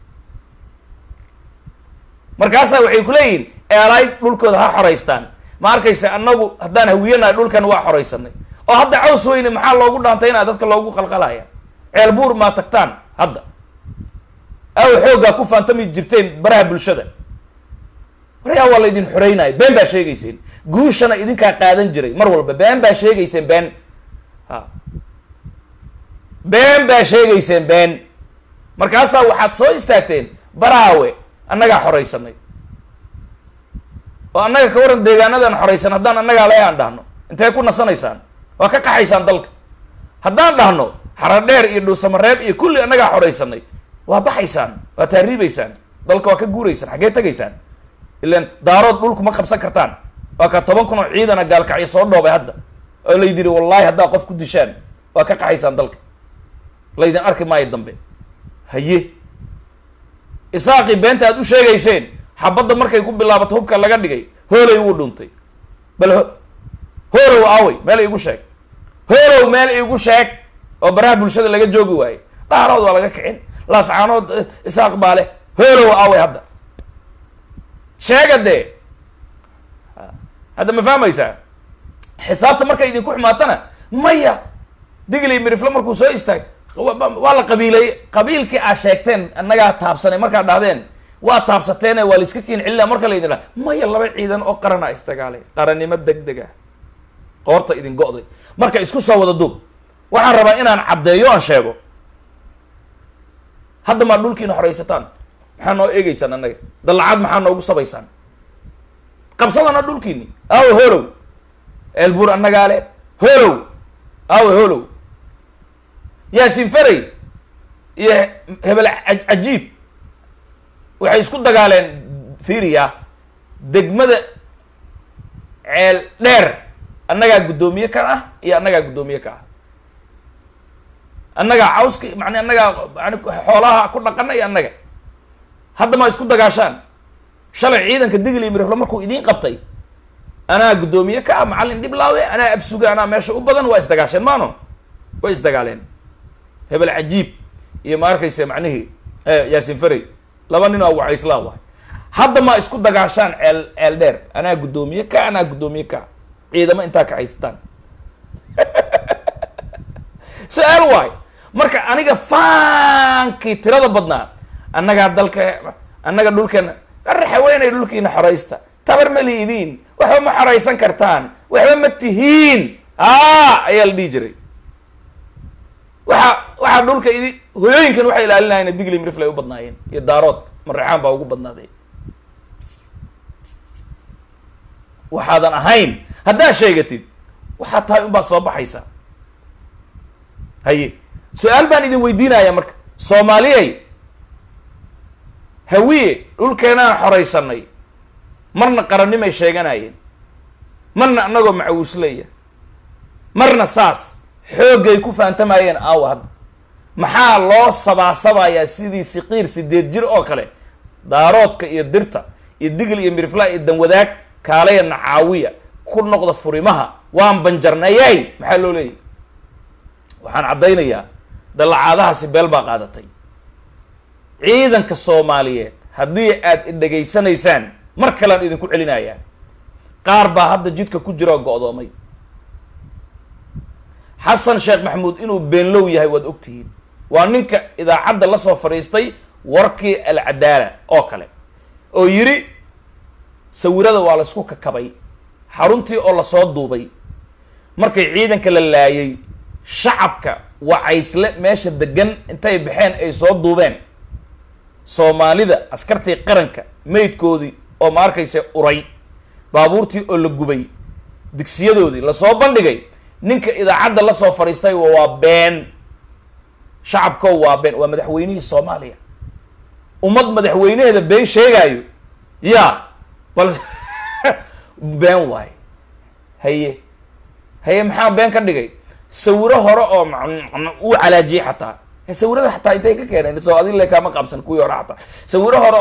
markaasaa waxay ku leeyihin eelaay dhulkooda ha xoraystaan ma arkaysa annagu haddaan hawiyanahay dhulkan waa xoraysanay oo hadda caws weyne maxaa loogu dhaantaynaa dadka loogu qalqalaya ceel buur maa tagtaan hadda aw xooggaa ku faantami jirteen baraha bulshada waryaa waa la idin xoreynaya been baa sheegayseen guushana idinkaa qaadan jiray mar walba been baa sheegayseen been ha been baa sheegayseen been markaasaa waxaad soo istaagteen baraawe annagaa xoraysanay oo annaga ka waran deegaanadan xoraysan haddaan annagaa le aan dhahno intee ku nasanaysaan waa ka qaxaysaan dalka haddaan dhahno xaradheer iyo dhuusamareeb iyo kulli annagaa xoraysanay waa baxaysaan waa taariibaysaan dalka waa ka guuraysaan xaggee tegaysaan ilan daarood dhulku ma qabsan kartaan waa ka toban kun oo ciidana gaalkacyo soo dhoobay hadda oo laydiri wallahi haddaa qof ku dishaan waa ka qaxaysaan dalka laydin arki maayo dambe haye isaaqii beenta aad u sheegayseen xabadda markay ku bilaabato hubka laga dhigay hoolay wuu dhuntay bal ho hoolow aawey meel iigu sheeg hoolow meel iigu sheeg oo baraha bulshada laga joogi waaye dhaarood waa laga kicin laascaanood isaaq baa leh hoolow aawey hadda sheega dee hadda ma fahmaysaa xisaabta markay idinku xumaatana maya digley mirifle markuu soo istaag waa la qabiileeyey qabiilkii aa sheegteen annagaa taabsanay markaad dhahdeen waa taabsateene waa laiska kiin celina marka laydin dhaha maya laba ciidan oo qarana isdagaalay qarannimo deg deg ah qoorta idin go'day marka isku soo wada duub waxaan rabaa inaan caddeeyo aan sheego hadda maa dhulkiina horaysataan maxaa noo eegeysaan annaga dallacad maxaa noogu sabaysaan qabsadana dhulkiini aawe holow eelbuur annagaa le holow aawe holow yaasin faray iyo hebel cajiib waxay isku dagaaleen fiiriya degmada ceel dheer annagaa guddoomiye ka ah iyo annagaa guddoomiye ka ah annagaa cawska man annagaa yani xoolaha ku dhaqana iyo annaga hadda ma isku dagaashaan shalay ciidanka digli iyo mirifle markuu idiin qabtay anaa guddoomiye ka ah macallin dhiblaawe anaa absuga anaa meesha u badan waa isdagaasheen maano way isdagaaleen hebel cajiib iyo ma arkaysa macnihii yaasin faray laba nin oo wacayslaan waay hadda ma isku dagaashaan ceel ceel dheer anaa guddoomiye ka anaa guddoomiye ka ciidamo intaa kaxaysataan su-aal waay marka aniga faankii tirada badnaa annagaa dalka annaga dhulkeena raxaweynay dhulkiina xoraysta tabar ma liidiin waxba ma xoraysan kartaan waxba ma tihiin a ayaa la dhihi jiray waxa waxaa dhulka idi hoyooyinkan waxay ilaalinayeen digli mirifle ay u badnaayeen iyo daarood mareexaan baa ugu badnaaday waxaadan ahayn haddaad sheegatid waxaad tahay unbaad soo baxaysaa haye su-aal baan idin weydiinaya marka soomaaliyay hawiye dhulkeenaan xoraysanay marna qarannimay sheeganayeen marna annagoo macawuusleya marna saas xooggay ku faantamayeen aawa hadda maxaa loo sabaasabayaa sidii siqiir sideed jir oo kale daaroodka iyo dirta iyo digl iyo mirifla iyo danwadaag kaalaya nacaawiya ku noqda furimaha waan banjarnayay maxaa loo leeyahy waxaan caddaynayaa dallacaadahaasi beel baa qaadatay ciidanka soomaaliyeed haddii aad idhegaysanaysaan mar kalean idinku celinayaa qaar baa hadda jidka ku jira oo go-doomay xasan sheekh maxamuud inuu beenlow yahay waad ogtihiin waa ninka idaacadda la soo fadhiistay warkii alcadaala oo kale oo yidhi sawirada waa laysku kakabay xaruntii oo lasoo duubay markay ciidanka la laayay shacabka wacaysle meesha degan intay baxeen ay soo duubeen soomaalida askartii qaranka maydkoodii oo ma arkaysa uray baabuurtii oo la gubay digsiyadoodii lasoo bandhigay ninka idaacadda la soo fadhiistay waa been shacabko waa been waa madaxweynihii soomaaliya ummad madaxweynaheeda been sheegaayo ya bal been waayo haye haye maxaa been ka dhigay sawiro hore oo uu calaajiyey xataa sawirada xataa intay ka keeneen soo adin le kaama qaabsan kuwii hore xataa sawiro hore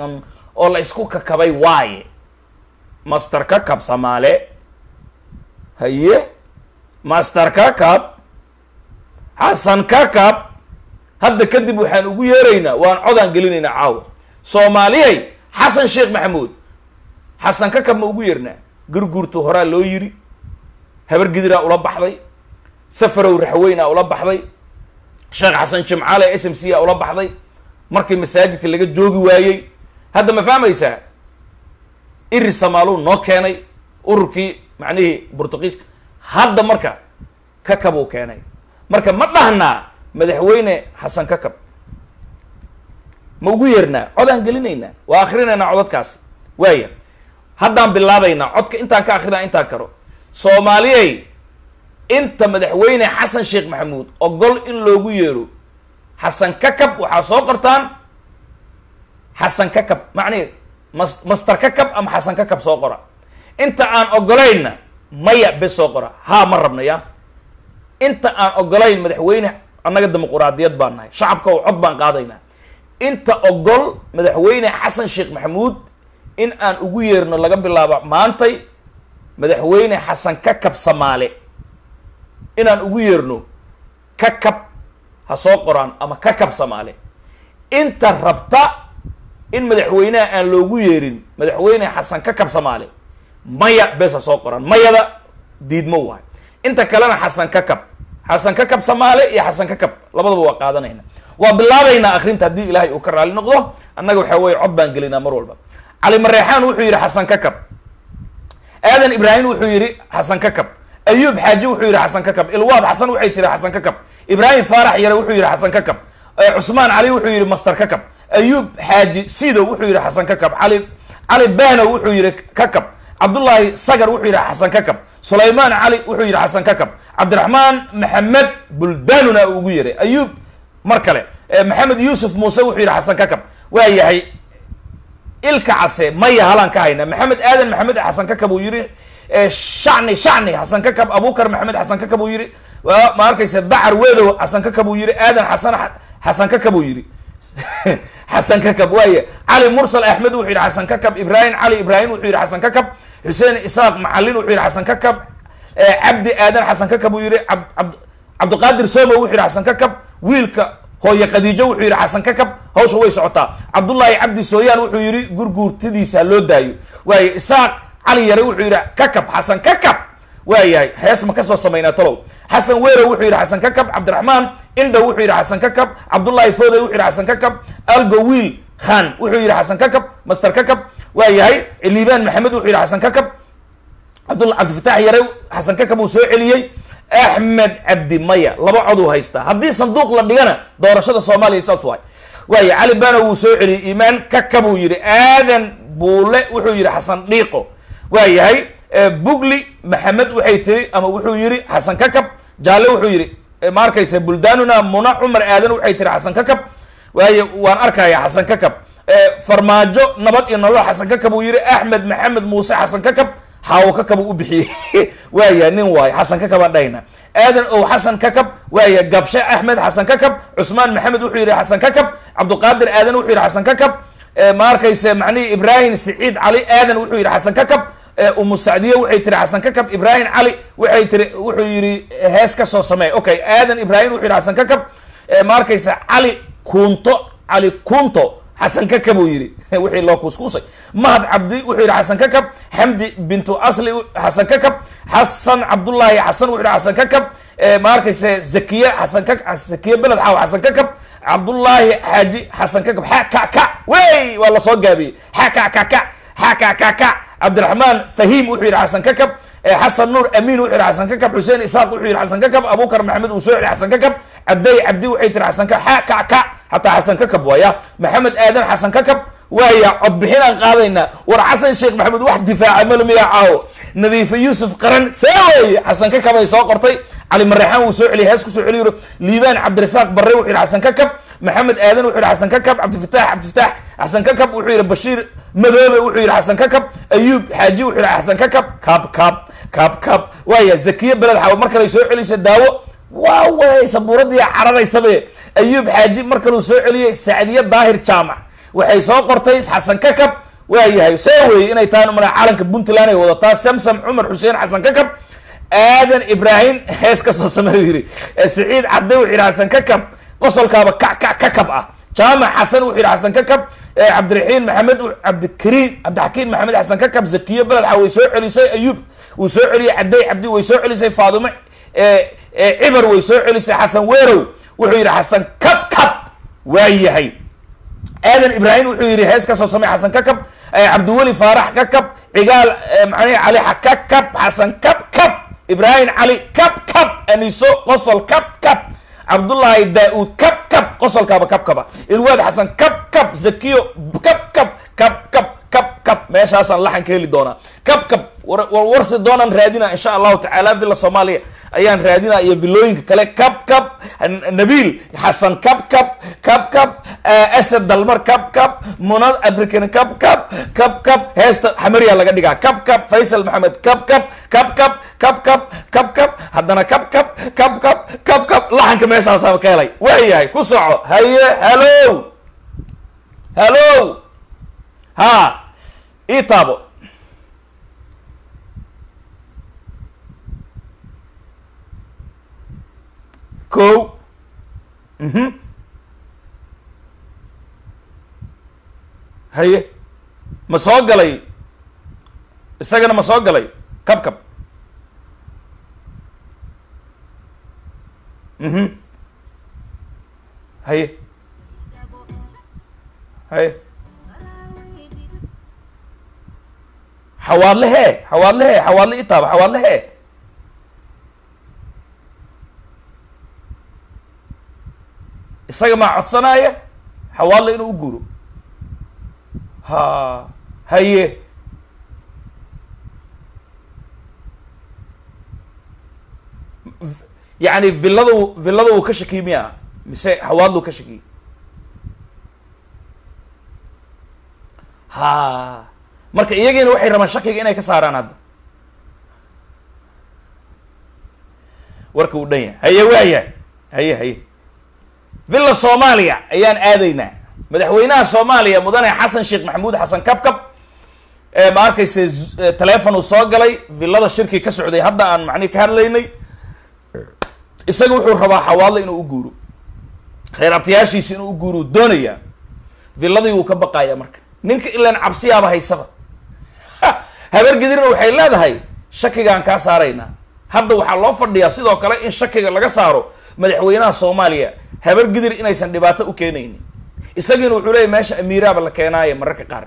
oo la isku kakabay waaye master kakab samaale haye master kakab xasan kakab hadda kadib waxaan ugu yeeraynaa waan codaan gelinaynaa caawa soomaaliyay xasan sheekh maxamuud xasan kakab ma ugu yeernaa gurguurtu horaa loo yiri habar gidiraa ula baxday safarow raxweynaa ula baxday sheekh xasan jimcaale s m c a ula baxday markii masaajidka laga joogi waayey hadda ma fahmaysaa iri samaaluu noo keenay ururkii macnihii burtuqiiska hadda marka kakab uu keenay marka ma dhahnaa madaxweyne xasan kakab ma ugu yeernaa codaan gelinaynaa waa akrinaynaa codadkaasi waaya haddaan bilaabaynaa codka intaan ka akrinaa intaan karo soomaaliyey inta madaxweyne xasan sheekh maxamuud ogol in loogu yeero xasan kakab waxaa soo qortaan xasan kakab macnihi mas master kakab ama xasan kakab soo qora inta aan ogolaynna maya bes soo qora haa ma rabna ya inta aan ogolayn madaxweyne annaga dimuquraadiyad baan nahay shacabka oo cod baan qaadaynaa inta ogol madaxweyne xasan sheekh maxamuud in aan ugu yeerno laga bilaabo maantay madaxweyne xasan kakab samaale inaan ugu yeerno kakab ha soo qoraan ama kakab samaale inta rabta in madaxweynaha aan loogu yeerin madaxweyne xasan kakab samaale maya bes ha soo qoraan mayada diidmo waay inta kalena xasan kakab xasan kakab samaale iyo xasan kakab labadaba waa qaadanayna waa bilaabaynaa akrinta haddii ilaahay uu ka raali noqdo annaga waxaa weye cod baan gelinaa mar walba cali mareexaan wuxuu yidhi xasan kakab aadan ibraahim wuxuu yidhi xasan kakab ayuub xaaji wuxuu yidhi xasan kakab ilwaad xasan waxay tiri xasan kakab ibraahim faarax yare wuxuu yidhi xasan kakab cusmaan cali wuxuu yidhi master kakab ayuub xaaji sido wuxuu yidhi xasan kakab cali cali bano wuxuu yidhi kakab cabdullaahi sagar wuxuu yidhi xasan kakab sulaymaan cali wuxuu yidhi xasan kakab cabdiraxmaan maxamed buldanuna uu ugu yeray ayuub mar kale maxamed yuusuf muuse wuxuu yidhi xasan kakab waa yahay ilka case maya halaan ka hayna maxamed aadan maxamed xasan kakab uu yidhi shacni shacni xasan kakab abukar maxamed xasan kakab uu yidhi ma arkaysa dacar wedow xasan kakab uu yidhi aadan xasan xasan kakab uu yidhi xasan kakab waaya cali mursal axmed wuxuu yidhi xasan kakab ibraahim cali ibraahim wuxuu yidhi xasan kakab xuseen isaaq macalin wuxuu yidhi xasan kakab cabdi aadan xasan kakab uu yidhi cabdiqaadir somo wuxuu yidhi xasan kakab wiilka hooye khadiijo wuxuu yidhi xasan kakab hawsha way socotaa cabdullaahi cabdi sooyaan wuxuu yidhi gurguurtadiisa loo daayo waaye isaaq cali yare wuxuu yidhi kakab xasan kakab waa yahay hees ma kasoo samaynaa talow xasan weerow wuxuu yidhi xasan kakab cabdiraxmaan indhow wuxuu yidhi xasan kakab cabdullaahi foodey wuxuu yidhi xasan kakab algo wiil khan wuxuu yidhi xasan kakab master kakab waa yahay liibaan maxamed wuxuu yidhi xasan kakab cabdul cabdifatax yare xasan kakab uu soo celiyey axmed cabdi maya laba cod uu haystaa haddii sanduuq la dhigana doorashada soomaaliya saas waay waaya cali bano wuu soo celiyey iimaan kakab uu yidhi aadan buule wuxuu yidhi xasan dhiiqo waa yahay bugli maxamed waxay tiri ama wuxuu yidhi xasan kakab jaalle wuxuu yidhi ma arkaysa buldanuna muna cumar aadan waxay tiri xasan kakab waaye waan arkaya xasan kakab farmaajo nabad iyo nolol xasan kakab uu yidhi axmed maxamed muuse xasan kakab xaawo kakab uu u bixiyey waaya nin waayo xasan kakab aan dhahayna aadan ow xasan kakab waaya gabshe axmed xasan kakab cusmaan maxamed wuxuu yidhi xasan kakab cabdiqaadir aadan wuxuu yidhi xasan kakab ma arkaysa macnihi ibraahim siciid cali aadan wuxuu yidhi xasan kakab umu sacdiye waxay tiri xasan kakab ibraahim cali waxay tiri wuxuu yidhi hees ka soo sameey okay aadan ibraahim wuxuu yidhi xasan kakab ma arkaysa cali kunto cali kunto xasan kakab uu yidhi wixii loo kuuskuusay mahad cabdi wuxuu yidhi xasan kakab xamdi bintu asli xasan kakab xasan cabdullaahi xasan wuxuu yidhi xasan kakab ma arkaysa zakiye xasan ka zakiye beled xaaw xasan kakab cabdullaahi xaaji xasan kakab xa ka ka wey waa lasoo gaabiyey xa ka ka ka xa ka ka ka cabdiraxmaan fahiim wuxuu yidhi xasan kakab xasan nuur amiin wuxuu yidhi xasan kakab xuseen isaaq wuxuu yidhi xasan kakab abukar maxamed uu soo yidhi xasan kakab cabday cabdi waxay tiri xasan ka xa ka ka hataa xasan kakab waaya maxamed aadan xasan kakab waaya codbixin aan qaadaynaa war xasan sheekh maxamed wax difaaca malmiya caawo nadiife yuusuf qaran see weye xasan kakab ay soo qortay cali mareexaan wuu soo celiyay hees ku soo celiy liibaan cabdirasaaq barre wuxuu yidhi xasan kakab maxamed aadan wuxuu yidhi xasan kakab cabdifatax cabdifatax xasan kakab wuxuu yidhi bashiir madoobe wuxuu yidhi xasan kakab ayuub xaaji wuxuu yidhi xasan kakab kaab kaab kaab kaab waaya zakiye beled xaw mar kale soo celisa daawo waa way sabuuradii cararaysabe ayuub xaaji mar kaleu soo celiyey sacdiye daahir jaamac waxay soo qortay xasan kakab waa yahay see weeye inay tahay mala calanka puntland ay wadataa samsam cumar xuseen xasan kakab aadan ibraahim hees ka soo sameeyu yidhi siciid cadde wuxuu yidhi xasan kakab qosolkaaba kac kac kakab ah jaamac xasan wuxuu yidhi xasan kakab cabdiraxiin maxamed cabdikariim cabdixakiin maxamed xasan kakab zakiyo beledxa way soo celisay ayuub wuu soo celiyey cadey cabdi way soo celisay faadimo cibar way soo celisay xasan weerow wuxuu yidhi xasan kab kab waa yahay aadan ibraahim wuxuu yidhi hees ka soo samey xasan kakab cabdiweli faarax kakab cigaal macnii cali kakab xasan kab kab ibraahim cali kab kab aniso qosol kab kab cabdullaahi daa-uud kab kab qosolkaaba kab kaba ilwaad xasan kab kab zakiyo kab kab kab kab kab kab meeshaasaan laxan ka heli doonaa kab kab warwarsi doonaan raadina insha allahu tacaala villa soomaaliya ayaan raadinaa iyo villooyinka kale kab kab nabiil xasan kab kab kab kab asad dalmar kab kab munad abrican kab kab kab kab heesta xamariya laga dhigaa kab kab faysal maxamed kab kab kab kab kab kab kab kab haddana kab kab kab kab kab kab laxanka meeshaasaa ka helay waayahay ku soco haye hallo hallo ha ii taabo ko mhm haye ma soo galay isagana ma soo galay kab kab mhm haye haye xawaadle hee xawaadle hee xawaadle i taaba xawaadle hee isaga maa codsanaya xawaadle inuu u guuro ha haye yacni villada villada uu ka shakiy miya mise xawaadlu ka shakiy ha marka iyagiina waxay rabaan shakiga inay ka saaraan hadda warka uu dhan yahay haye waaya haye haye villa soomaaliya ayaan aadaynaa madaxweynaha soomaaliya mudane xasan sheekh maxamuud xasan kabkab ma arkayse telefon uu soo galay villada shirki ka socday hadda aan macnihi ka hadlaynay isaga wuxuu rabaa xawaadle inuu u guuro reer abtayaashiisi inuu u guuro doonayaa villadii wuu ka baqayaa marka ninka ilaan cabsiyaaba haysaba habargedirna waxay leedahay shakigaan kaa saaraynaa hadda waxaa loo fadhiyaa sidoo kale in shakiga laga saaro madaxweynaha soomaaliya habargidir inaysan dhibaato u keenaynin isagiina wuxuu leeyahy meesha amiiraaba la keenaayo mararka qaar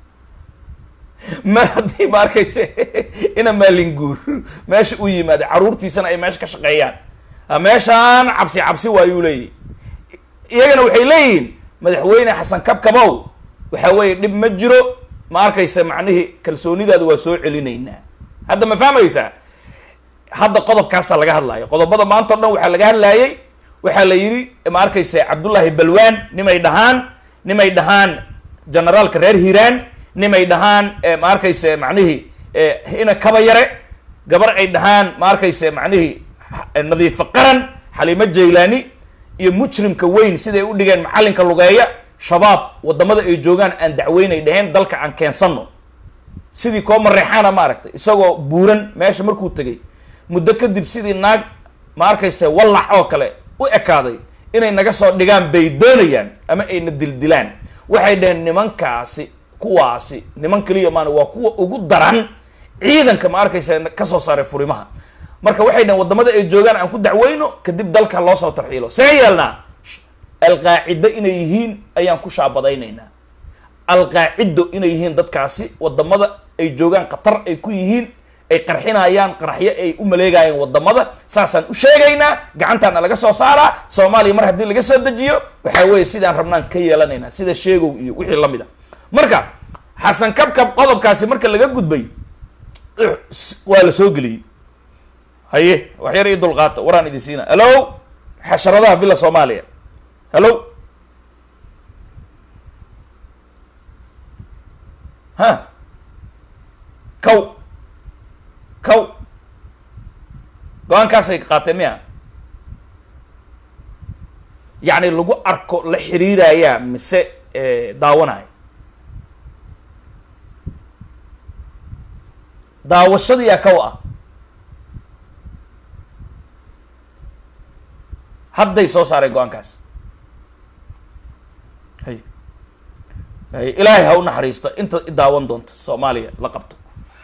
mar haddii ma arkayse ina maalinguur meesha u yimaada caruurtiisana ay meesha ka shaqeeyaan meeshaan cabsi cabsi waayuu leeyahy iyagana waxay leeyihiin madaxweyne xasan kabkabow waxa weeye dhib ma jiro ma arkaysa macnihii kalsoonidaada waa soo celinaynaa hadda ma fahmaysaa hadda qodobkaasaa laga hadlaayo qodobada maanta o dhan waxaa laga hadlaayay waxaa la yidhi ma arkaysa cabdullaahi balwaan nimay dhahaan nimay dhahaan generaalka reer hiiraan nimay dhahaan ma arkaysa macnihii ina kaba yare gabar ay dhahaan ma arkaysa macnihii nadiifo qaran xaliimo jaylaani iyo mujrimka weyn siday u dhigeen macallinka lugeeya shabaab wadamada ay joogaan aan dacweynay dhaheen dalka aan keensano sidii koo mareexaana ma aragtay isagoo buuran meesha markuu tegay muddo kadib sidii naag ma arkaysa wallac oo kale u ekaaday inay naga soo dhigaan bay doonayaan ama ayna dildilaan waxay dhaheen nimankaasi kuwaasi niman keliya maana waa kuwa ugu daran ciidanka ma arkaysa kasoo saaray furimaha marka waxay dhaheen wadamada ay joogaan aan ku dacweyno kadib dalka loo soo tarxiilo see yeelnaa alqaacido inay yihiin ayaan ku shaabadaynaynaa alqaacido inay yihiin dadkaasi wadamada ay joogaan khatar ay ku yihiin ay qarxinayaan qaraxyo ay u maleegayaan wadamada saasaan u sheegaynaa gacantaana laga soo saaraa soomaaliya mar haddii laga soo dejiyo waxaa weeye sidaan rabnaan ka yeelanaynaa sida sheegow iyo wixii lamid a marka xasan kabkab qodobkaasi marka laga gudbay waa la soo geliyey haye wax yar ii dulqaata waraan idin siina hallo xasharadaha villa soomaaliya hallo ha kaw kaw go-aankaasay qaateen miya yacni lagu arko la xiriirayaa mise daawanayo daawashadiyaa kaw ah hadday soo saareen go-aankaas hay hay ilaahay ha u naxariisto inta i daawan doonta soomaaliya la qabto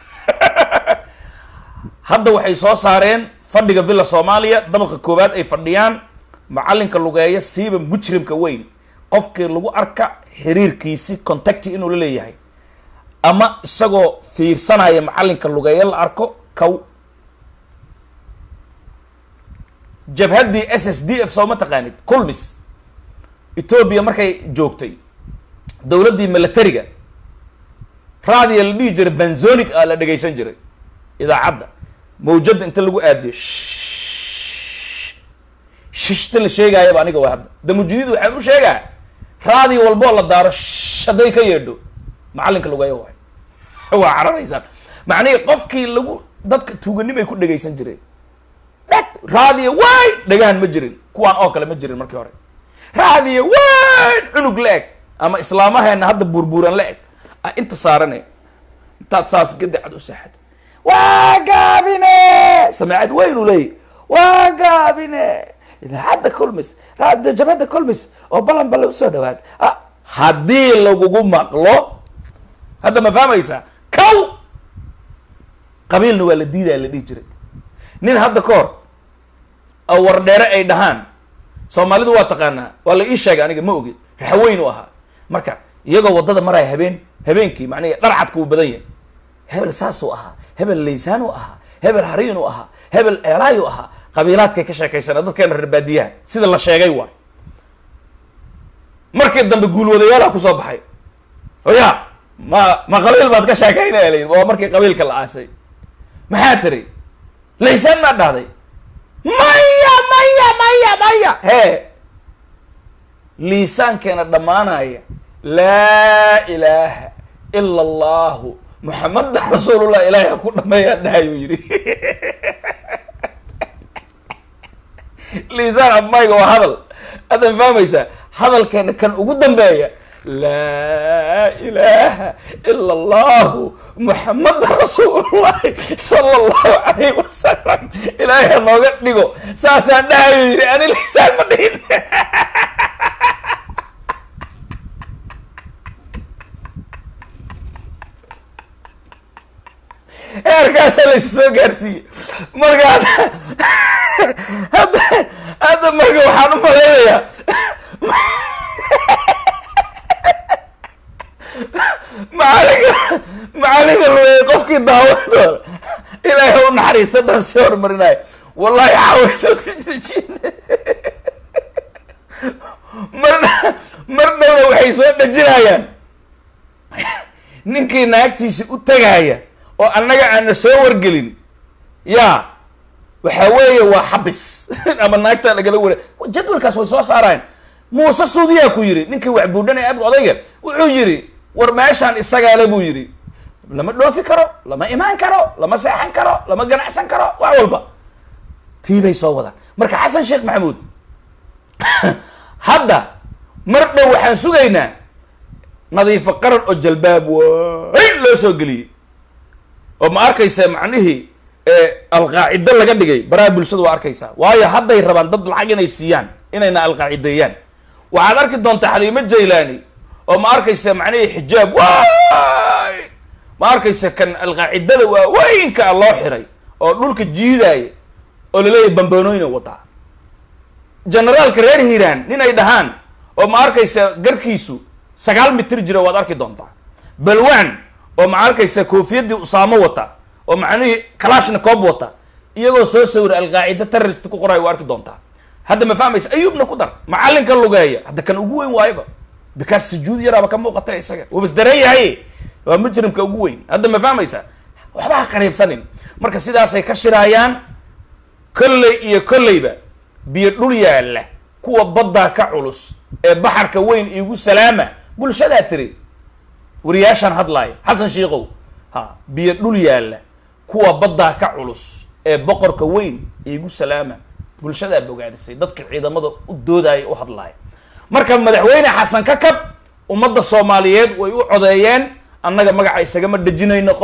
hadda waxay soo saareen fadhiga villa soomaaliya dabaqa koowaad ay fadhiyaan macalinka lugeeya siiba mujrimka weyn qofkii lagu arka xiriirkiisi contacti inuu la leeyahay ama isagoo fiirsanaya macalinka lugeeya la arko kow jabhaddii s s d f soo ma taqaanid culmis etoobiya markay joogtay dowladdii milatariga raadiya la dhihi jiray banzolic a la dhegaysan jiray idaacadda mawjadda inta lagu aadiyo shishta la sheegaayaba aniga waa hadda damujidiid waxaan u sheegaa raadi walboo la daaro sh hadday ka yeedho macalinka lugeeya waay waa cararaysaan macnihii qofkii lagu dadka tuuganimay ku dhegaysan jireen dheg raadiya wayn dhagahan ma jirin kuwaan oo kale ma jirin markii hore raadiya wayn cunug la eg ama islaamaheena hadda buurbuuran la eg a inta saarane intaad saas gadacad u seexad waa gaabine sameecad weyn u leeyahy waa gaabine idaacadda colmis raadiyo jabhadda colmis oo balan balle usoo dhawaad ah haddii lagugu maqlo hadda ma fahmaysaa kow qabiilna waa la diidaya la dhihi jiray nin hadda ka hor oo wardheere ay dhahaan soomaalidu waa taqaanaa waa la ii sheegay aniga ma ogi raxweyn u ahaa marka iyagoo waddada maraya habeen habeenkii macnihi dharcadka uu badan yahay hebel saasuu ahaa hebel laysaanuu ahaa hebel hariinuu ahaa hebel eelaayuu ahaa qabiilaadkay ka sheekaysana dadkeena reer baadiyaha sida la sheegay waay markii dambe guulwadayaalaha kusoo baxay oya ma ma qabiil baad ka sheekaynaya la yidhi waa markii qabiilka la aasay maxaa tiri laysaan maa dhahday maya maya maya maya hee liisaankeena dhammaanaya laa ilaaha ila allahu muxamada rasuulullah ilaahay ha ku dhameeyaa dhahayuu yidhi liisaan abmayga waa hadal haddan fahmaysaa hadalkeena kan ugu dambeeya laa ilaaha ila allahu muxamada rasuulullahi sala allahu calayh wasalam ilaahay ha nooga dhigo saasaan dhahayuu yidhi ani liisaan ma dhihin heerkaasaa laysu soo gaarsiiyey marka hadda hadda marka waxaan u malaynayaa macalinka macalinka lugeey qofkii daawan doona ilaahay u naxariista dan sii horumarinayo wallahi xaawayso mar mar dhowna waxay soo dhajinayaan ninkii naagtiisi u tagaaya oo annaga aana soo wargelin ya waxa weeye waa xabis ama naagtaa lagala wara jadwalkaas way soo saarayaan muuse suudiyaa ku yidhi ninkii wax buudhanaya abga odayga wuxuu yidhi war meeshaan isagaale buu yidhi lama dhoofi karo lama imaan karo lama seexan karo lama ganacsan karo wax walba tii bay soo wadaan marka xasan sheekh maxamuud hadda mar dhow waxaan sugaynaa nadiifo qaran oo jalbaab wayn loo soo geliyey oo ma arkaysa macnihii alqaacido laga dhigay baraha bulshada waa arkaysaa waayo hadday rabaan dad lacag inay siiyaan inayna alqaacideeyaan waxaad arki doontaa xaliimo jaylaani oo ma arkaysa macnihii xijaab wayn ma arkaysa kan alqaacidada waaweynka a loo xiray oo dhulka jiidaaya oo laleeyahay bambanooyina wadaa generaalka reer hiiraan nin ay dhahaan oo ma arkaysa garkiisu sagaal mitir jira waad arki doontaa balwan oo ma arkaysa koofiyadii usaamo wata oo macnihii kalashna koob wata iyagoo soo sawira alqaacida terrorist ku qoray waa arki doontaa hadda ma fahmaysa ayuubna ku dar macalinka lugeeya hadda kan ugu weyn waayaba bikaas sujuud yaraaba ka muuqata isaga wabas dareen yahay waa mujrimka ugu weyn hadda ma fahmaysa waxba ha qariibsanin marka sidaasay ka shiraayaan kolley iyo kolleyba biyo dhul yaalla kuwa baddaa ka culus ee baxarka weyn iigu salaama bulshadaa tiri wariyaashaan hadlaaya xasan shiikow ha biyo dhul yaalla kuwa baddaa ka culus ee boqorka weyn iigu salaama bulshadaa bogaadisay dadka ciidamada u doodaya u hadlaaya marka madaxweyne xasan ka kab ummadda soomaaliyeed way u codeeyeen annaga magaca isagama dhejinayno qofka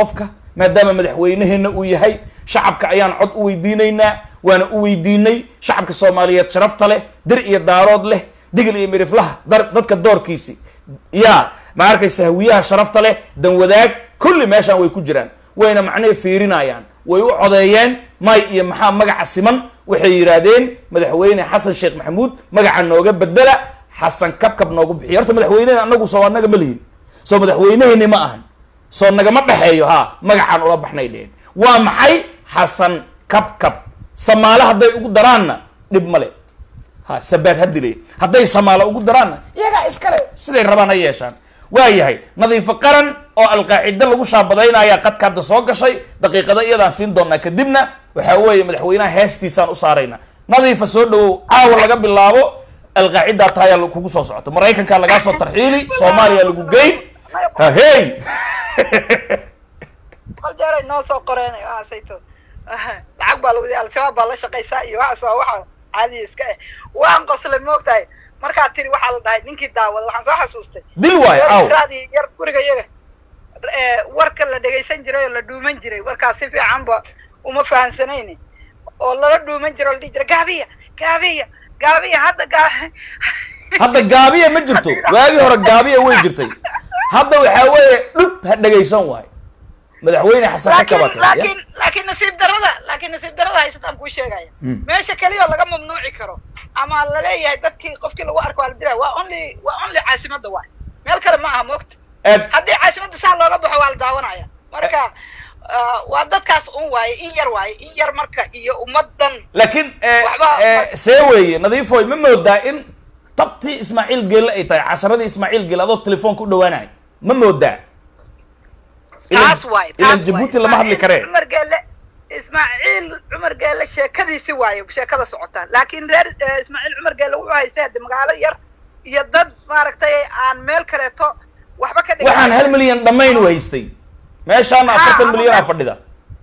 maadaama madaxweyneheenna uu yahay shacabka ayaan cod u weydiinaynaa waana u weydiinay shacabka soomaaliyeed sharafta leh dir iyo daarood leh digil iyo miriflaha dar dadka doorkiisi yaa ma arkaysa hawiyaha sharafta leh dan wadaag kulli meeshaan way ku jiraan wayna macnihii fiirinayaan way u codeeyeen may iyo maxaa magaca siman waxay yidhaahdeen madaxweyne xasan sheekh maxamuud magaca nooga bedela xasan kabkab noogu bixiy horta madaxweynehena anagu soo anaga ma lihin soo madaxweyneheni ma ahan soo nagama dhexeeyo ha magacaan ula baxnay dheheen waa maxay xasan kabkab samaale hadday ugu daraanna dhib male ha sabaad ha dile hadday samaalo ugu daraanna iyagaa iskale siday rabaan ha yeeshaan waa yahay nadiifo qaran oo alqaacido lagu shaabadaynaya qadka hadda soo gashay daqiiqada iyadaan siin doonaa kadibna waxaa weeye madaxweynaha heestiisaan u saarayna nadiifa soo dhawow caawa laga bilaabo alqaacidaa tahayaa kugu soo socota maraykankaa lagaa soo tarxiili soomaaliya lagu geyn hahey qol jeeray noo soo qoreen waxaasayto lacag baa lagu al-shabaab baa la shaqaysaa iyo waxaas waa waxa caadiya iska eh waan qoslay moogtahay markaad tiri waxaa la dhahay ninkii daawada waxaan soo xasuustay dil waayo caaw raadii yar guriga iyaga warka la dhegaysan jiray oo la dhuuman jiray warkaas si fiicanba uma fahansanayni oo lala dhuuman jiray oo la dhihi jiray gaabiya gaabiya gaabiya hadda gaa hadda gaabiya ma jirto waagii hore gaabiya way jirtay hadda waxaa weeye dhub ha dhegaysan waayo madaxweyne xasan ka laakiin kabata laakiin laakiin nasiib darada laakiin nasiib darada haysataan kuu sheegaya Mm. meesha keliya oo laga mamnuuci karo ama laleeyahay dadkii qofkii lagu arko waa la dilaya waa only waa only caasimadda waay meel kale ma aha moogta aad haddii caasimadda saa looga baxo waa la daawanaya marka ah, waa dadkaas un waaye in yar waaye in yar marka iyo ummadan laakiin eh, Waxba- eh, see weeye nadiifoy ma moodaa in tabtii ismaaciil geelle ay tahay casharadii ismaaciil geelle adoo telefoonka u dhawaanayo ma moodaa Ilan- taas waaye ilan taas jabuuti waaye. lama hadli Ismaaciil karee cumar geelle ismaaciil cumar geelle sheekadiisi waaye sheekada socota laakiin reer eh, ismaaciil cumar geelle wuxuu haystay hadde magaalo yar iyo dad maaragtay aan meel kaleeto waxba ka dhigan waxaan hal milyan dhammayn u haystay meeshaana Ah, afartan ama milyan aa meel- fadhida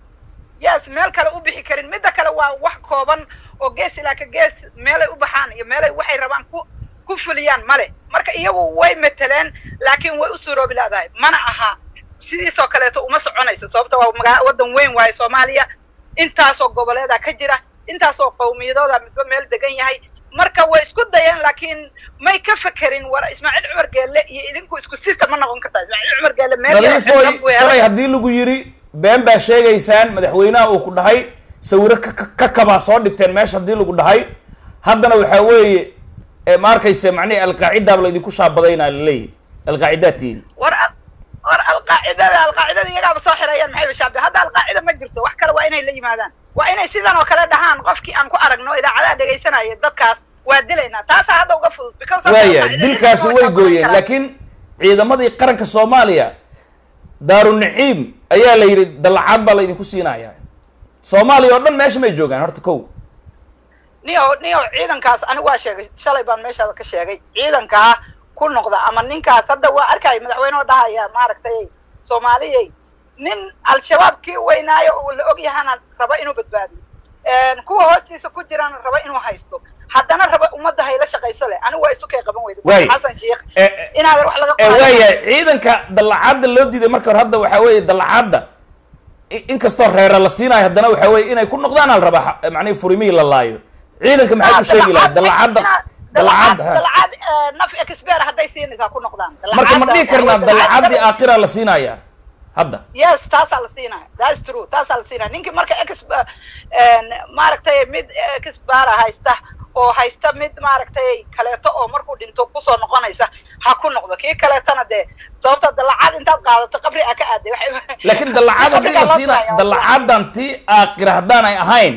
yes meel kale u bixi karin midda kale waa wax kooban oo gees ilaa ka gees meelay u baxaan iyo meelay waxay rabaan ku ku fuliyaan male marka iyagu way mateleen laakiin way u suuroobi laadahay mana aha sidiisoo kaleeto uma soconayso sababta waa magaa waddan weyn waaye soomaaliya intaasoo goboleeda ka jira intaasoo qowmiyadooda midba meel degan yahay marka way isku dayeen laakiin may ka fekerin war ismaaciil cumar geelle iyo idinku isku system ma noqon kartaa ismaaciil cumar geelle meel yar nadiifoy dhan buu helay. shalay haddii lagu yidhi been baa sheegaysaan madaxweynaha uu ku dhahay sawiro ka- ka- ka kabaa soo dhigteen meesha haddii lagu dhahay haddana waxaa weeye eh, ma arkayse macnihi alqaacidaaba laydinku shaabadaynaa laleeyahy alqaacidaa tihiin war al- war alqaacidada alqaacidada iyagaaba soo xirayaan maxay bashaabe hadda alqaacida ma jirto wax kale waa inay la yimaadaan waa inay sidan oo kale dhahaan qofkii aan ku aragno idaacadaha dhegaysanaya dadkaas waa dilaynaa taasaa hadda uga fudud because hadda waaya alqaacida dilkaasi cidna way waa gooyeen karaan. laakiin ciidamadii qaranka soomaaliya daarunaciim ayaa la yidhi dallacaad baa laydinku siinaya soomaaliya oo dhan meesha may joogaan horta kow niyo niyo ciidankaas anigu waa sheegay shalay baan meeshaada ka sheegay ciidankaa ku noqda ama ninkaas hadda waa arkaya madaxweyne oo dhahaya maaragtay soomaaliyey nin al-shabaabkii weynaayo oo la og yahana raba inuu badbaadiyo kuwa hoostiisa ku jirana raba inuu haysto haddana raba ummadda hayla shaqayso leh anigu waa isu kay qaban weyda Waay. xasan sheikh Eh, eh, inaad wax laga ee qaado. waayahay ciidanka dallacaadda loo diiday marka hore hadda waxaa weeye dallacaadda i- inkastoo reera la siinayo haddana waxaa weeye inay ku noqdaan al rabaa xa- macnihi furimihii la laayo ciidanka maxaad u sheegi lahayd dallacaadda dallacaadda ha. dalacad naf expert hadday siinaysaa ku noqdaan marka ma Dalacadda- dhihi karnaa dalacadda- dallacaddii aakhira la siinaya hadda yes taasaa la siinaya that's true taasaa la siinaya ninkii marka ex maaragtay mid exbara haysta oo haysta mid maaragtay kaleeto oo markuu dhinto kusoo noqonaysa ha ku noqdo kii kaleetana dee sababta dalacad intaad qaadato qabri aa ka aaday waxay- laakiin dallacaad haddii la Qabrigaa loo siina saaraya. dallacaaddan tii aakhira haddaan ay ahayn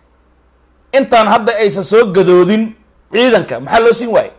intaan hadda aysan soo gadoodin ciidanka maxaa loo siin waaye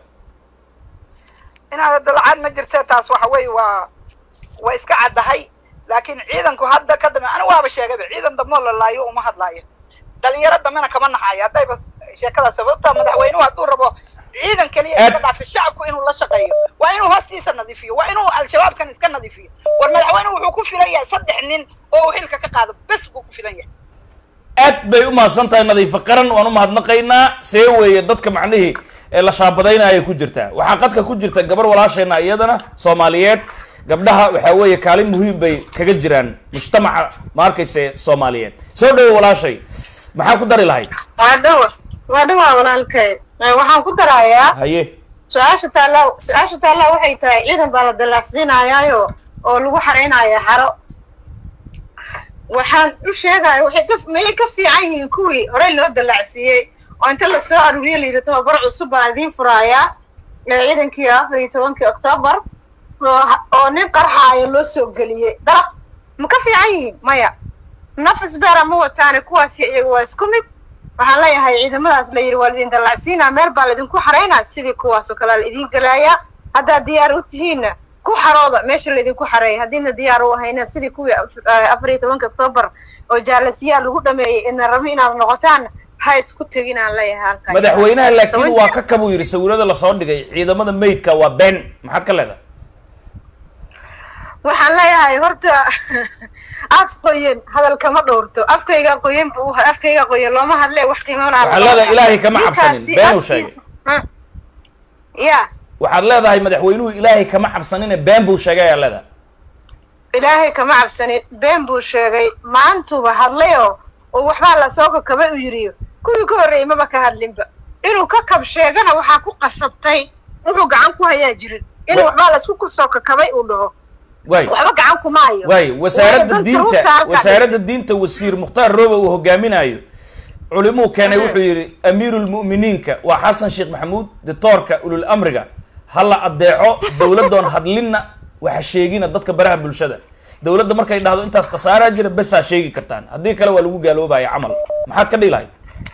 inaad dalacad ma jirte taas waxa weeye waa waa iska caddahay laakiin ciidanku hadda ka dambe anigu waaba sheegayba ciidan dambeoo la laayo uma hadlaayo dhalinyaro dambena kama naxayo haddayba sheekadaas sababta madaxweynuhu hadduu rabo ciidan keliya Aad- iska dhaafi shacabku inuu la shaqeeyo waa inuu hoostiisa nadiifiyo waa inuu al-shabaabkan iska nadiifiyo war madaxweynuhu wuxuu ku filan yahay saddex nin oo uu xilka ka qaado bes buu ku filan yahay aad bay u mahadsan tahay nadiifo qaran waan u mahadnaqaynaa see weeye dadka macnihii ee la shaabadaynaya ku jirtaa waxaa qadka ku jirta gabar walaasheenna iyadana soomaaliyeed gabdhaha waxaa weeye kaalin muhiim bay kaga jiraan mujtamaca ma arkayse soomaaliyeed soo dhawo walaashay maxaa ku dari lahayd waa dhawa waa dhawaa walaalkay Eh, waxaan ku darayaa haye su-aasha taalla su-aasha taalla waxay tahay ciidan baa la dalaacsiinayaayo oo lagu xaraynaya xaro waxaan u sheegaya waxay ka mayay ka fiican yihiin kuwii horey loo dalaacsiiyey oo inta lasoo aruuriye layidhi tababar cusub baan idiin furayaa ee ciidankii afar iyo tobankii octoobar oo ha- oo nin qarxaaya loo soo geliyey daraf ma ka fiican yihiin maya nafis beera ma wataane kuwaasi iyaga waa isku mid waxaan leeyahay ciidamadaas la yidhi waa laidin dallacsiinaa meel baa laidinku xaraynaa sidii kuwaas oo kalea la idiin gelayaa haddaad diyaar u tihiinna ku xarooda meesha laydinku xareeya haddiina diyaar u ahayna sidii kuwii af- eh, afar iyo tobanka octoobar oo jaalasiyaa lagu dhameeyey ina rabo inaad noqotaan ha isku teginaan leeyahay halkaa madaxweynaha laakiin waa ka kabuu yidhi sawirada lasoo dhigay ciidamada maydka waa been maxaad ka leedahay waxaan leeyahay horta af qoyan hadalkama dhowrto afkayga qoyan bu afkayga qoyan looma hadle wax qiimo laha Waxaad leedahay ilaahay kama cabsanin, Ninkaasi been uu afkiisa- sheegay. Ha. ya waxaad leedahay madaxweynuhu ilaahay kama cabsanine been buu sheegay ayaa leedahay ilaahay kama cabsanin been buu sheegay maantuba hadlayoo oo waxbaa lasoo kakaba u yiriyo kuwii ka horreeyey maba ka hadlinba inuu ka kab sheegana waxaa ku qasabtay wuxuu gacan ku hayaa jirin inuu Wa- waxbaa lasku kusoo kakabay uu dhaho waay waxba gacan kuma hayo waay Waayo wasaaradda danta diinta ruuta halkaa wasaaradda diinta wasiir mukhtaar roobe uu hogaaminayo culimuu keenay Mhm. wuxuu yidhi amiirulmu'miniinka waa xasan sheekh maxamuud dictoorka ulul amriga ha la adeeco dowladdoon hadlinna waxa sheegina dadka baraha bulshada dowladda markay dhahdo intaas khasaaraa jira besaa sheegi kartaan haddii kale waa lagu gaaloobaya camal maxaad ka dhihi lahayd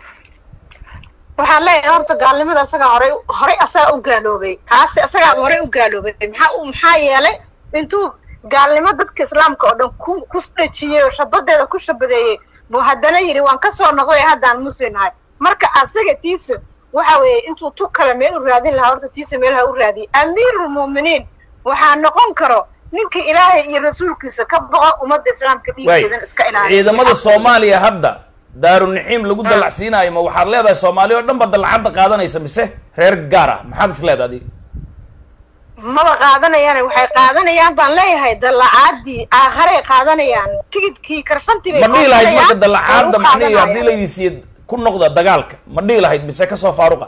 waxaan leeyahay horta gaalnimada asagaa horey horey asagaa u gaaloobay kaasi asagaa horey u gaaloobay maxaa u maxaa yeelay intuu gaalnimo dadka islaamka oo dhan ku ku dhejiyey oo shabadeeda ku shabadeeyey buu haddana yidhi waan kasoo noqday haddaan muslim nahay marka asaga tiisa waxa weeye intuu tu kale meel u raadin lahaa horta tiisa meel ha u raadiyay amiirulmu'miniin waxaa noqon karo ninka ilaahay iyo rasuulkiisa ka boqo ummadda islaamka waay dhiiggeedan iska ilaaliya ciidamada soomaaliya hadda daarunaciim lagu dallacsiinayo ma waxaad leedahay soomaaliya oo dhan ba dallacadda qaadanaysa mise reer gaar ah maxaad is leedahay adiga maba qaadanayaan waxay qaadanayaan baan leeyahay dallacaadii aakharay qaadanayaan tigidkii karfantii bay ma dhihi lahayd marka goosanayaan, dallacaadda oo u macnihi haddii qaadanayaan. laydin siiye ku noqda dagaalka ma dhihi lahayd mise kasoo faaruqa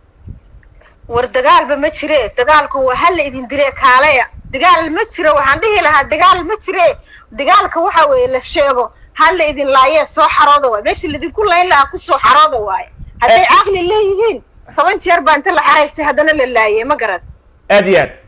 war dagaalba ma jire dagaalku waa hala idin dire kaaleya dagaal ma jiro waxaan dhihi lahaa dagaal ma jire dagaalka waxa weeye la sheego hala idin laayee soo xarooda waay meesha laidinku layn lahaa kusoo xarooda waaye hadday caqli leeyihiin toban jeer baa inta la xaraystay haddana la laayey ma garan aad iyo aad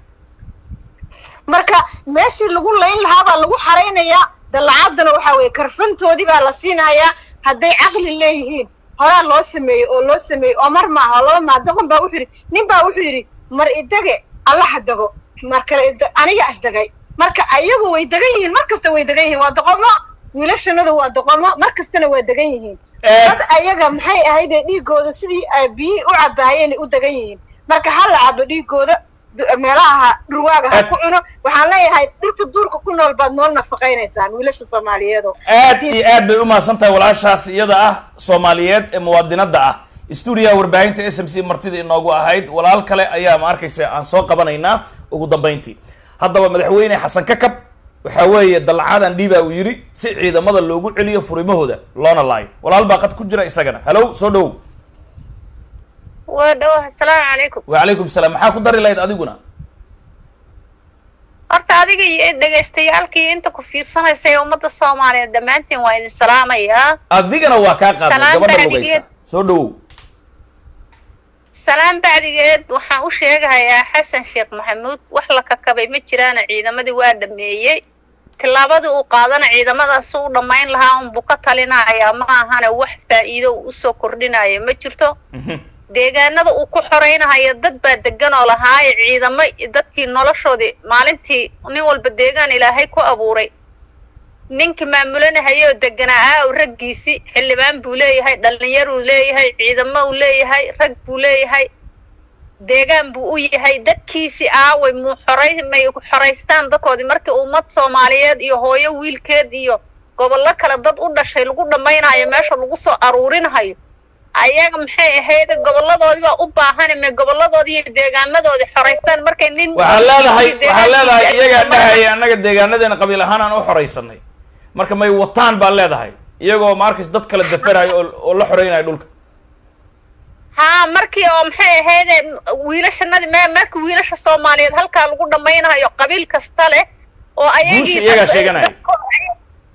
marka meeshii lagu layn lahaa baa lagu xaraynayaa dallacaadana waxa weeye karfantoodii baa la siinayaa hadday caqli leeyihiin horaa loo sameeyey oo loo sameeyey oo mar maaha oo laba maa doqon baa wuxuu yidhi nin baa wuxuu yidhi mar idage allaha dago mar kale ida- aniga asdagay marka ayagu way degan yihiin mar kasta way degan yihiin waa doqomo wiilashanadu waa doqomo mar kastana waa degan yihiin Eh. dad ayaga maxay ahayd ee dhiigooda sidii ay biyihii u cabaayeen u degan yihiin marka ha la cabo dhiigooda du- meelaha dhurwaaga ha Eh. ku cuno waxaan leeyahay dhirta duurka ku nool baad noo nafaqaynaysaan wiilasha soomaaliyeedo aad iyo aad bay umahadsan tahay walaashaas iyada ah soomaaliyeed ee muwaadinada ah stuudiyaha warbaahinta s m c martida inoogu ahayd walaal kale ayaa ma arkaysa aan soo qabanaynaa ugu dambayntii haddaba madaxweyne xasan kakab waxa weeye dallacadan dhiibaa uu yidhi si ciidamada loogu celiyo furimahooda loona laayo walaal baa qad ku jira isagana halow soo dhowow waa dhawo asalaamu calaykum wacalaykum salaam maxaa ku dari lahayd adiguna horta adiga iyo dhegaystayaalkii inta ku fiirsanaysa ee ummadda soomaaliyeed dhammaantiin waa idin salaamayaa adigana waa kaa qaadnay Salaan gabadha bacdigeed. lugaysa soo dhowow salaan bacdigeed waxaan u sheegahayaa xasan sheekh maxamuud wax la kakabay ma jiraana ciidamadii waa dhameeyey tillaabadii uu qaadana ciidamadaas u dhammayn lahaa unbuu ka talinayaa ma ahane wax faa'iido uu usoo kordhinaya ma jirto Mhm. deegaanada uu ku xoraynahayo dad baa degan oo lahaaye ciidamo dadkii noloshoodii maalintii nin walba deegaan ilaahay ku abuuray ninkii maamulanahaya oo deganaa aa u raggiisii xildhibaan buu leeyahay dhallinyaruu leeyahay ciidamo uu leeyahay rag buu leeyahay deegaan buu u yahay dadkiisii aaway muu xoray may xoraystaan dadkoodii markii ummad soomaaliyeed iyo hooyo wiilkeed iyo gobollo kale dad u dhashay lagu dhammaynayo meesha lagu soo aruurinahayo ayaga maxay ahayd goboladoodii baa u baahan me goboladoodii iyo deegaanadoodii xoraystaan markay nin waxaa leedahay waxaa deegaankiisa leedahay ay iyagaa isticmaalaan. dhahaya annaga deegaanadeena qabiil ahaan aan u xoraysanay marka may wataan baa leedahay iyagoo maarkays dad kala daferayo oo oo la xoreynaya dhulka haa markii oo maxay ahayd wiilashanadi me marka wiilasha soomaaliyeed halkaa lagu dhammaynayo qabiil kasta leh oo ayagii Guusha iyagaa sheeganaya. dadko-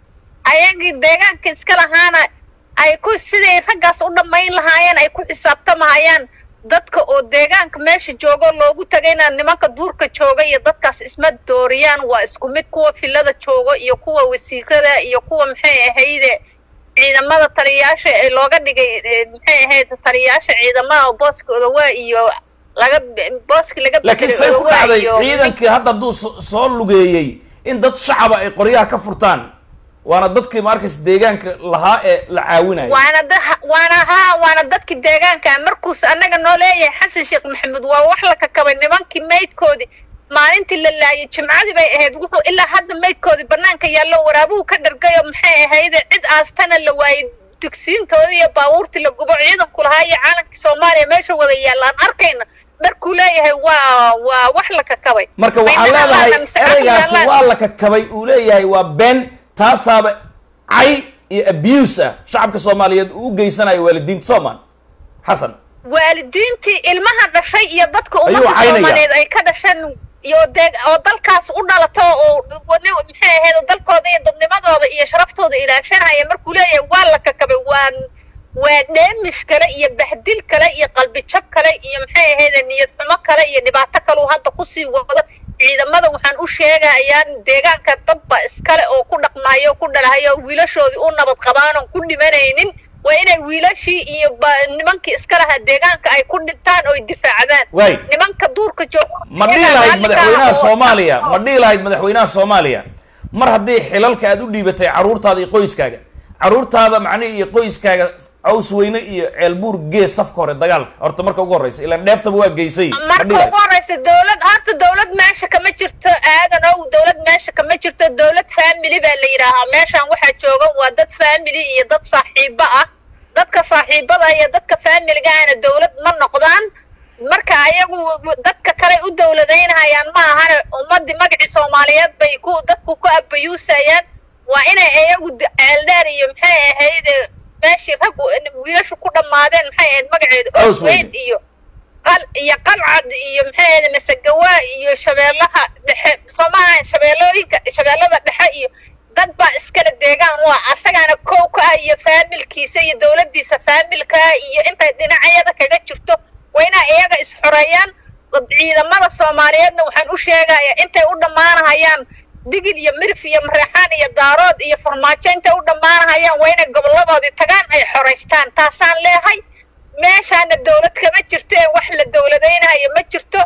ayagii deegaanka iska lahaana ay ku siday raggaas u dhammayn lahaayeen ay ku xisaabtamahayaan dadka oo deegaanka meesha joogo loogu tagayna nimanka duurka jooga iyo dadkaas isma dooriyaan waa isku mid kuwa filada joogo iyo kuwa wasiirada iyo kuwa maxay ahayde ciidamada taliyayaasha ee looga dhigay eh, maxay ahayd taliyayaasha ciidamada booskooda waa iyo laga booski laga laakiin bedelay say ku Odawa dhacday iyo- ciidankii hadda hadduu so- soo lugeeyey in dad shacaba ay qoryaha ka furtaan waana dadkii maarkays deegaanka lahaa ee la caawinayo waana da waana haa waana dadki deegaanka markuus annaga noo leeyahay xasan sheekh maxamuud waa wax la kakabay nimankii maydkoodii maalintii la laayay jimcadii bay ahayd wuxuu ilaa hadda maydkoodii banaanka yaallo waraabuhu ka dhargay oo maxay ahayde cid aastana la waayey dugsiintoodii iyo baabuurtii la gubo ciidanku lahaa iyo caalankii soomaaliya meesha wada yaallaan arkayna markuu leeyahay waa waa wax la kakabay marka waxaa Mayna leedahay hadlaan mise ereygaasi hadlaan. waa la kakabay uu leeyahay waa been taasaaba cay iyo abuse ah shacabka soomaaliyeed uu u geysanayo waalidiinta soomaan xasan waalidiintii ilmaha dhashay iyo dadka Ayuu ummadda caynaya. soomaaliyeed ay ka dhasheen iyo deeg oo dalkaas u dhalato oo wani- maxay ahayd oo dalkooda iyo dadnimadooda iyo sharaftooda ilaashanaya markuu leeyahay waa la kakabay waa waa dheemish kale iyo bahdil kale iyo qalbi jab kale iyo maxay ahayd niyad xumo kale iyo dhibaato kale uu hadda kusii wado ciidamada waxaan u sheegayaan deegaanka dadba iskale oo ku dhaqmaayo oo ku dhalahayo oo wiilashoodii u nabad qabaan oon ku dhimanaynin waa inay wiilashii iyo ba- nimankii iska lahaa deegaanka ay ku dhintaan oo ay difaacdaan Waay. nimanka duurka jooga ma dhihi iyagaa lahayd raalli ka madaxweynaha ah oo- soomaaliya ma dhihi lahayd madaxweynaha soomaaliya mar haddii xilalka aad u dhiibatay carruurtaada iyo qoyskaaga carruurtaada macnihi iyo qoyskaaga caws weyne iyo ceelbuur gees safka hore dagaalka horta marka ugu horreysa ilaan dheeftaba waa geysay ma marka dhihi lahayd ugu horeysa dowlad horta dowlad meesha kama jirto aadan ow dowlad meesha kama jirto dowlad family baa la yidhaahaa meeshaan waxaa jooga waa dad family iyo dad saaxiibo ah dadka saaxiibada iyo dadka familiga ahna dowlad ma noqdaan marka ayagu dadka kale u dowladaynayaan ma ahane ummadii magacii soomaaliyeed bay ku dadku ku abayuusayaan waa inay iyagu d- ceeldheer iyo maxay ahayd meeshii raggu wiilashu ku dhammaadeen maxay ahayd magaceedu Caws weyne. Osweyn iyo qal iyo qalcad iyo maxay ahayd masagawaa iyo shabeellaha dhexe soomaha shabeellooyinka shabeellada dhexe iyo dad baa iskale deegaan waa asagaana kow ka ah iyo faamilkiisa iyo dowladdiisa faamilka iyo intay dhinacyada kaga jirto waa inay iyaga isxoreeyaan ciidamada soomaaliyeedna waxaan u sheegayaa intay u dhammaanahayaan digil iyo mirif iyo mareexaan iyo daarood iyo farmaajo intay u dhammaanahayaan waa inay goboladoodii tagaan ay xoraystaan taasaan leehay meeshaana dowlad kama jirto ee wax la dowladaynayo ma jirto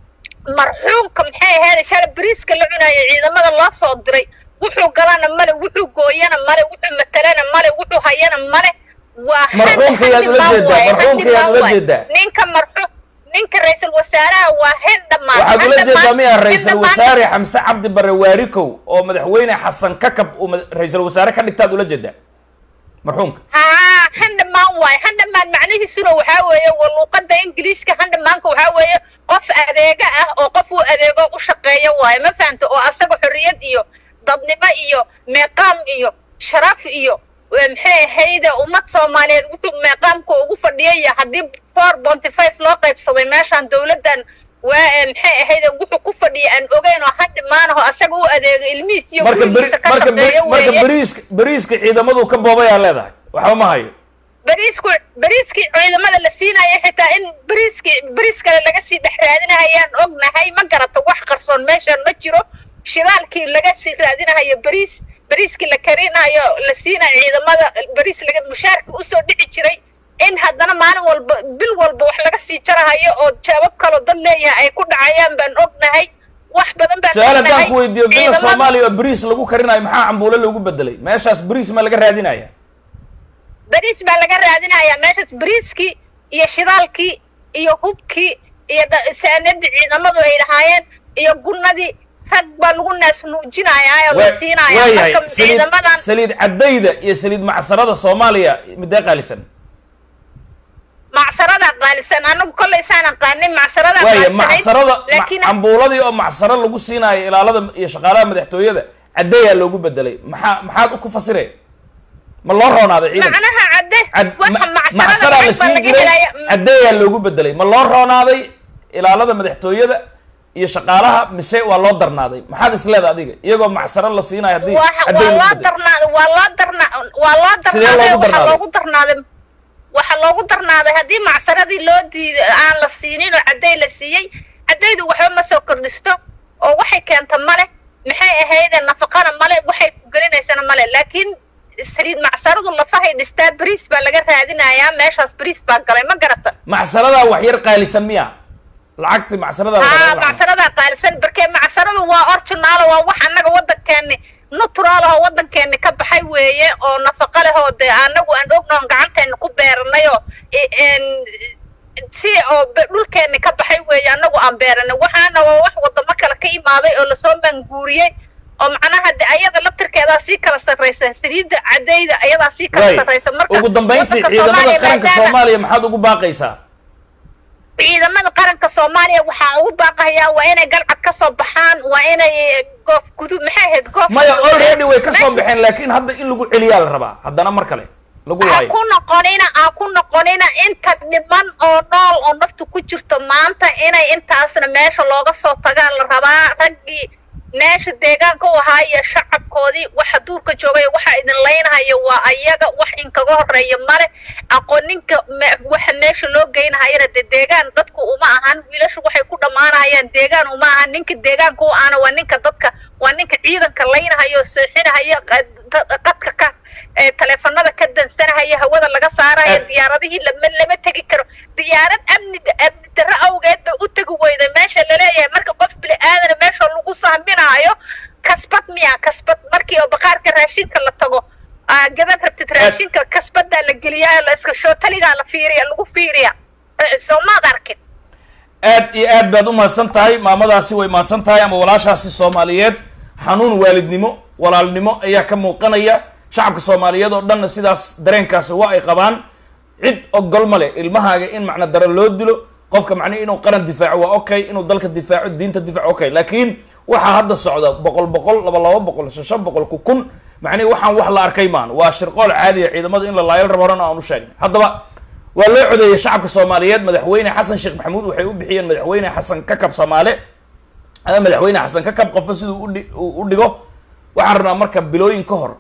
marxuumka maxay ahayd shalay bariiska la cunayo ciidamada loo soo diray wuxuu galana male wuxuu gooyana male wuxuu matalana male wuxuu hayana male waa Marxuumka yaad ula handimaan jeedaa, waaye, marxuumka yaad handimaan ula waaye. jeedaa. ninka marxuum ninka ra-iisul wasaaraha waa hendhamaan waxaad ula jeedaa miyaa ra-iisul Hendhamaan- wasaare xamse cabdi bare waarikow oo madaxweyne xasan kakab uu mada- ra-iisul wasaare ka dhigtaad ula jeedaa marxuumka haa handhamaan waaye handhamaan macnihiisuna waxaa weeye waa luuqada ingiliishka handhamaanka waxaa weeye qof adeega ah oo qof uu adeego u shaqeeya waaye ma fahamta oo asaga xorriyad iyo dadnimo iyo meeqaam iyo sharaf iyo waa maxay ahayde ummad soomaaliyeed wuxuu meeqaamka ugu fadhiyaya haddii four bonty five loo qaybsaday meeshaan dowladdan waa ee maxay ahayde wuxuu ku fadhiya aan ogeyn oo handhamaanaho asaga u adeego ilmihiis iyo marka beri gurigiisa ka marka beri shaqeeya marka weeye beriiska beriiska ciidamadu ka boobayaa leedahay waxba ma hayo bariisku bariiskii ciidamada la siinaya xitaa in bariiskii bariis kale laga sii dhex raadinahayaan ognahay ma garata wax qarsoon meeshaan ma jiro shidaalkii laga sii raadinahayo bariis bariiskii la karinayo la siinayo ciidamada bariis laga mushaarka usoo dhici jiray in haddana maalin walba bil walba wax laga sii jarahayo oo jawaab kaloo dad leeyahay ay ku dhacayaan baan ognahay wax badan baan su-aal haddaan ognahay. ku weydiiyo villa Ciidamada- soomaaliya oo beriis lagu karinayo maxaa cambuulo loogu bedelay meeshaas beriis ma laga raadinaya bariis baa laga raadinayaa meeshaas bariiskii iyo shidaalkii iyo hubkii iyo dha- saanadii ciidamadu ay lahaayeen iyo gunnadii rag baa lagu naas nuujinayaa oo la Waa- siinayaa waayahay marka saliid ciidamadan saliid caddayda iyo saliid macsarada soomaaliya midee qaalisan macsaradaa qaalisan anagu kollay saan aqaanin macsaradaa waaya qaalisanayd, macsarada laakiin ma- cambuuladii oo macsaro lagu siinaayo ilaalada iyo shaqaalaha madaxtooyada caddeeyaa loogu bedelay maxaa maxaad ku fasire ma loo roonaaday ciidanka macnaha cadde Cad- waxa ma- macsarada macsaraa la lacag baa siin laga jiray helaya caddeeyaa loogu bedelay ma loo roonaaday ilaalada madaxtooyada iyo shaqaalaha mise waa loo darnaaday maxaad isleeda adiga iyagoo macsaro la siinayo haddii waa caddee waa lagu loo bedelay darnaaday waa loo darna waa loo Sidee darnaaday loogu waxaa darnaaday? loogu darnaaday waxaa loogu darnaaday haddii macsaradii loo diiday aan la siinin oo cadday la siiyey caddaydu waxba ma soo kordhisto oo waxay keenta male maxay ahayde nafaqana male waxay ku gelinaysana male laakiin saliid macsaradu lafahay dhistaa bariis baa laga raadinayaa meeshaas bariis baa galay ma garata macsaradaa wax yar qaalisan miya lacagti macsaradaa la haa rabaa in la cuno. macsaradaa qaalisan barkee macsaradu waa originaal waa wax annaga waddankeeni natural oo waddankeeni ka baxay weeye oo nafaqa leh oo dee annagu aan ognoon gacanteena ku beeranay oo i- een- si oo be- dhulkeeni ka baxay weeye annagu aan beeranay waxaana waa wax wadamo kale ka imaaday oo lasoo manguuriyey oo macnaha de ayada laftirkeedaa sii kala sarraysa saliidda caddayda ayadaa sii kala Waay. sarraysa marka ugu dambayntii waddanka ciidamada Soomaaliya qaranka maadaama- soomaaliya maxaad ugu baaqaysaa ciidamada qaranka soomaaliya waxaa ugu baaqayaa waa inay galcad ka soo baxaan waa inay goof gudub maxay ahayd goof maya already way ka soo Meesha- baxeen laakiin hadda in lagu celiyaa la rabaa haddana mar kale lagu ha laayo ku noqonina ha ku noqonina inta dhiman oo nool oo naftu ku jirto maanta inay intaasna meesha looga soo tagaan la rabaa raggii meesha deegaanka u ahaa iyo shacabkoodii waxa duurka joogay waxa idin laynahaya waa ayaga wax inkaga horeeya male aqooninka me- waxa meesha loo geynahayana dee deegaan dadku uma ahan wiilashu waxay ku dhammaanahayaan deegaan uma ahan ninka deegaanka u ahana waa ninka dadka waa ninka ciidanka laynahaya oo seexinahaya qa- da- qadka ka ee taleefanada ka dansanahaya hawada laga saaraya Eh. diyaaradihii lama lama tegi karo diyaarad amni amni darro awgeed bay u tegi weyday meesha laleeyahay marka qof bini aadana meesha lagu sahminaayo kasbad miya kasbad markii oo baqaarka raashinka la tago aa gadan rabtid raashinka kasbadaa la geliyaa la iska shootaligaa la fiiriya lagu fiiriya Eh, soo maad arkin aad iyo aad baad u mahadsan tahay maamadaasi way mahadsan tahay ama walaashaasi soomaaliyeed xanuun waalidnimo walaalnimo ayaa ka muuqanaya shacabka soomaaliyeed oo dhanna sidaas dareenkaasi waa ay qabaan cid ogol ma leh ilmahaaga in macna daro loo dilo qofka macnihi inuu qaran difaaco waa okay inuu dalka difaaco diinta difaaco okay laakiin waxaa hadda socda boqol boqol laba laba boqol shan shan boqol ku kun macnihi waxaan wax la arkay maan waa shirqool caadiya ciidamada in la laayal rabo horena aan u sheegnay haddaba waa loo codeeyey shacabka soomaaliyeed madaxweyne xasan sheekh maxamuud waxay u bixiyeen madaxweyne xasan kakab samaale ama madaxweyne xasan kakab qofba siduu udhi- u u dhigo waxaan rabnaa marka bilooyin ka hor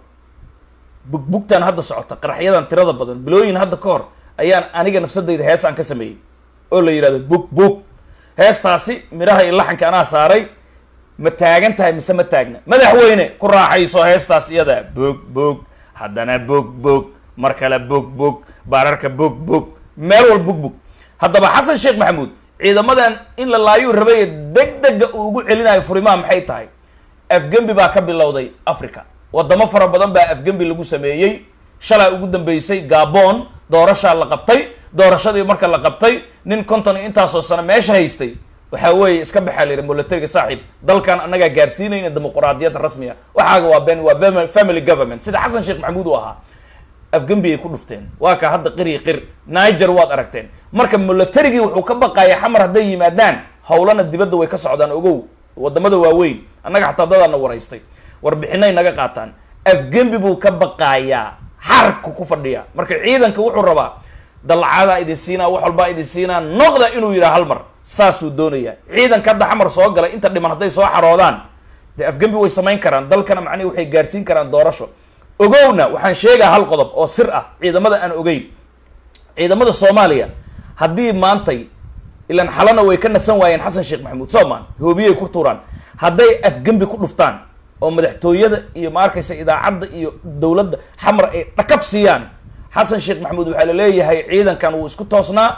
bugbugtan hadda socota qaraxyadan tirada badan bilooyin hadda ka hor ayaan aniga nafsadayda hees aan ka sameeyey oo la yidhahdo bug bug heestaasi midhaha iyo laxanka anaa saaray ma taagan tahay mise ma taagna madaxweyne ku raaxayso heestaas iyada bog bog haddana bog bog mar kale bog bog baararka bog bog meel wal bug bug haddaba xasan sheekh maxamuud ciidamadan in la laayuu rabay deg dega uu ugu celinayo furimaha maxay tahay afgembi baa ka bilowday africa wadamo fara badan baa afgembi lagu sameeyey shalaa ugu dambeysay gabon doorashaa la qabtay doorashadii marka la qabtay nin konton iyo intaasoo sano meesha haystay waxaa weeye iska baxaa la yidhi militariga saaxiib dalkan annagaa gaarsiinayna dimuquraadiyad rasmiya waxaaga waa ben waa fami- family government sida xasan sheekh maxamuud uu ahaa afgembi ay ku dhufteen waa ka hadda qir iyo qir niger waad aragteen marka militarigii wuxuu ka baqaya xamar hadday yimaadaan howlana dibadda way ka socdaan ogow wadamada waaweyn annaga xataa dadaana waraystay warbixinay naga qaataan afgembi buu ka baqayaa xarku ku fadhiya marka ciidanka wuxuu rabaa dalacadaa idin siinaa wax walbaa idin siinaa noqda inuu yidhaha hal mar saasuu doonayaa ciidanka hadda xamar soo galay inta dhiman hadday soo xaroodaan dee afgembi way samayn karaan dalkana macnihi waxay gaarsiin karaan doorasho ogowna waxaan sheegaa hal qodob oo sir ah ciidamada aan ogeyn ciidamada soomaaliya haddii maantay ilan xalana way ka nasan waayeen xasan sheekh maxamuud soomaan hoobiyay ku tuuraan hadday afgembi ku dhuftaan oo madaxtooyada iyo ma arkaysa idaacadda iyo dowladda xamar ay dhakab siiyaan xasan sheekh maxamuud waxaa la leeyahay ciidankan wuu isku toosnaa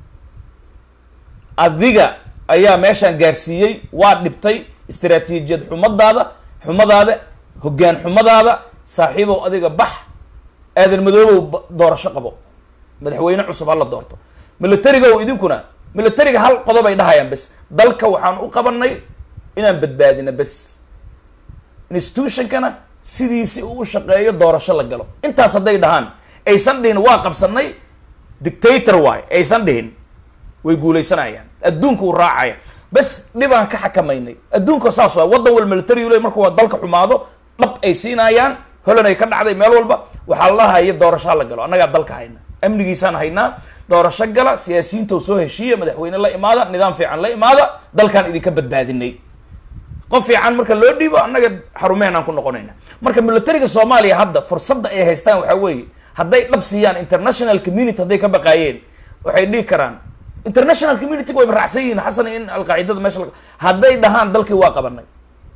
adiga ayaa meeshaan gaarsiiyey waa dhibtay istaraatiijiyad xumadaada xumadaada hoggaan xumadaada saaxiibow adiga bax aadan madoobow ba- doorasho qabo madaxweyne cusub hala doorto militarigow idinkuna militariga hal qodob ay dhahayaan bes dalka waxaan u qabanay inaan badbaadina bes institutionkana sidiisi uu u shaqeeyo doorasho la galo intaas hadday dhahaan aysan dhihin waa qabsanay dictator waay aysan dhihin way guulaysanayaan adduunka uu raacaya bas dhibaan ka xakamaynay adduunka saas waay waddan wal military le markuu dalka xumaado dhab ay siinayaan holan ay ka dhacday meel walba waxaa la haya doorashaa la galo annagaa dalka hayna amnigiisaan haynaa doorasho gala siyaasiyiinta soo heshiiya madaxweyne la imaada nidaam fiican la imaada dalkaan idinka badbaadinay qof fiican marka loo dhiibo annaga xarumeheen aan ku noqonayna marka militariga soomaaliya hadda fursadda ay haystaan waxaa weeye hadday dhab siiyaan international community hadday ka baqaayeen waxay dhihi karaan international community wayba raacsan yihiin xasan in alqaacidada meesha la hadday dhahaan dalkii waa qabanay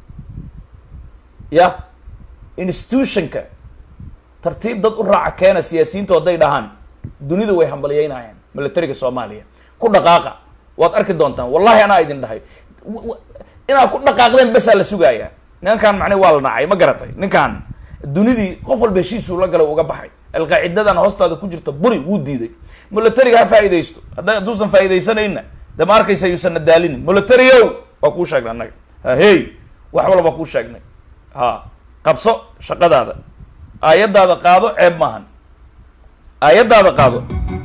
ya institutionka tartiib dad u raaca keena siyaasiyiintu hadday dhahaan dunida way hambalyeynayaan militariga soomaaliya ku dhaqaaqa waad arki doontaan wallahi anaa idin dhahay inaad ku dhaqaaqdeen basaa la sugayaa ninkan macne waa la nacay ma garatay ninkan dunidii qof walba heshiisuu la galay uga baxay alqaacidadan hoostaada ku jirta buri wuu diiday militariga ha faa'iidaysto hadda hadduusan faa'iidaysanayna de ma arkaysa yuusan na daalinin militario waa kuu sheegnay annaga ha hey wax walba kuu sheegnay ha qabso shaqadaada aayadaada qaado ceeb maahan aayadaada qaado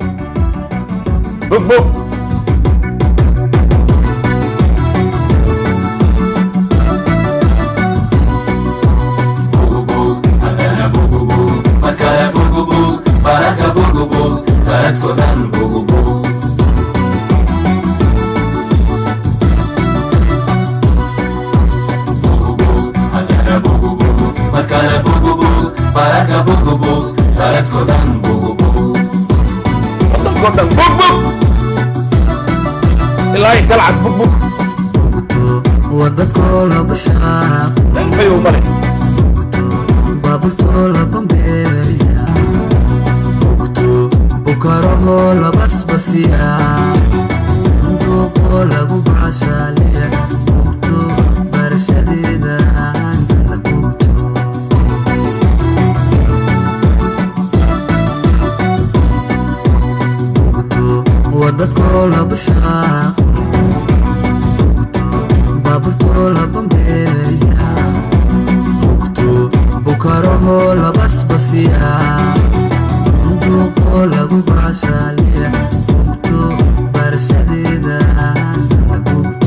bog bog wadanko dhan bog bog ilaahay galcad bog bog wadadkoola bashaa danfayow male baaburtoola bambeeya ogto bukarahoo labasbasiya duuqoo lagu bacashaaleya ogto barashadeeda aanta bugto ogto wadadkoola bashaa baaburtoola bambeeya ogto bukarahoo labasbasiya duuqoo lagu bacashaaleya ogto barashadeeda aanta bugto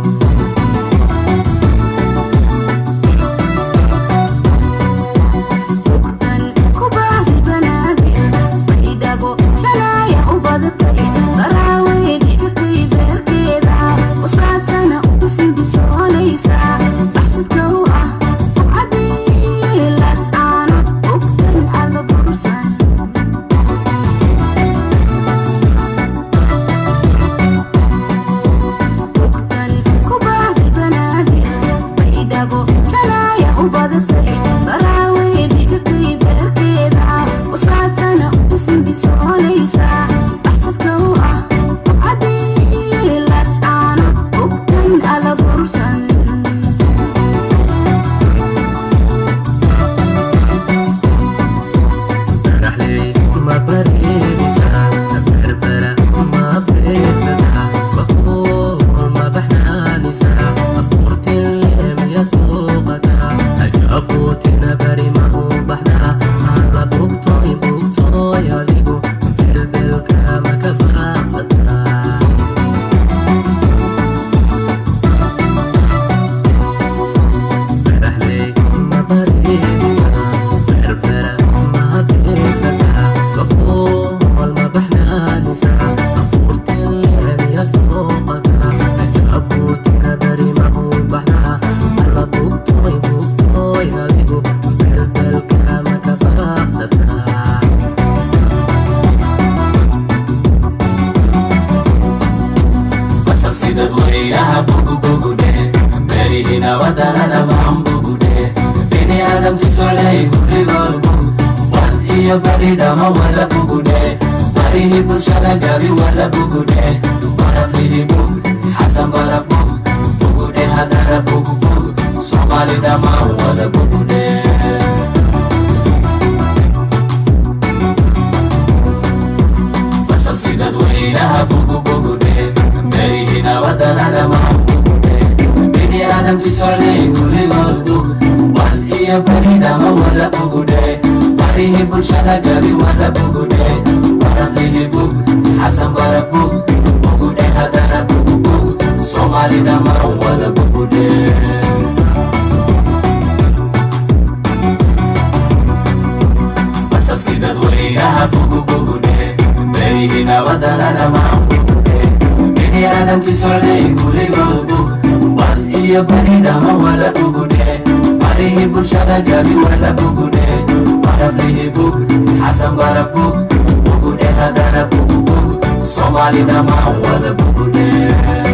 ogtan ku baadi banaadir baydhabo jalaaya u badatay qaraawey dhigatay beerkeeda wasaasana u bisinbisoonaysa baxsadka u ah ucadii laas aanad ogtan alla bursan ogtan ku baadi banaadir baydhabo jalaaya u badatay qaraawey dhigatay beerkeeda wasaasana u bisinbisoonaysa baxsadka u ah ucadii laas aanad ogtan alla bursan baraxley ma bareerisaa berbera ma beegsataa bakool ma baxnaanisaa abuurtille miya tuuqataa ajaabuutina bari ma u baxdaa alla bugtoy bugtoy adigu belbelka ma ka baaqsataa baraxley ma bareerisaa berbera ma beegsataa bakool ma baxnaanisaa abuurtille miya tuuqataa ajaabuutina bari ma u baxdaa alla bugtoy bugtoy adigu belbelka ma ka baaqsataa basasida weynaha bugubugude berihina wadanada maanbugude bini aadamki socday gurigoodbu wad iyo baridhama wada bugude barihi bulshada gabi wada bugude baraflihi bug xasan baraf bug bugude hadara bugbug soomaali dhammaan wada bugude basasidad weynaha bugubugude berihina wadanada maanbugude bini aadamki socday gurigood bug wad iyo baridhama wada bugude barihi bulshada gabi wada bugude wada baraflihi bug xasan baraf bug bugudhe hadana bugu bug soomaali dhammaan wada bugudhe basasi dadweynaha bugu bugudhe berihi nabadana dhammaan bugudhe bini aadamki socday kuligood bug bad iyo bari dhama wada bugudhe barihi bulshada gabi wada bugudhe baraflihi bug xasan baraf bug bugudhe hadana bugu bug soomaali dhammaan wada bugudhe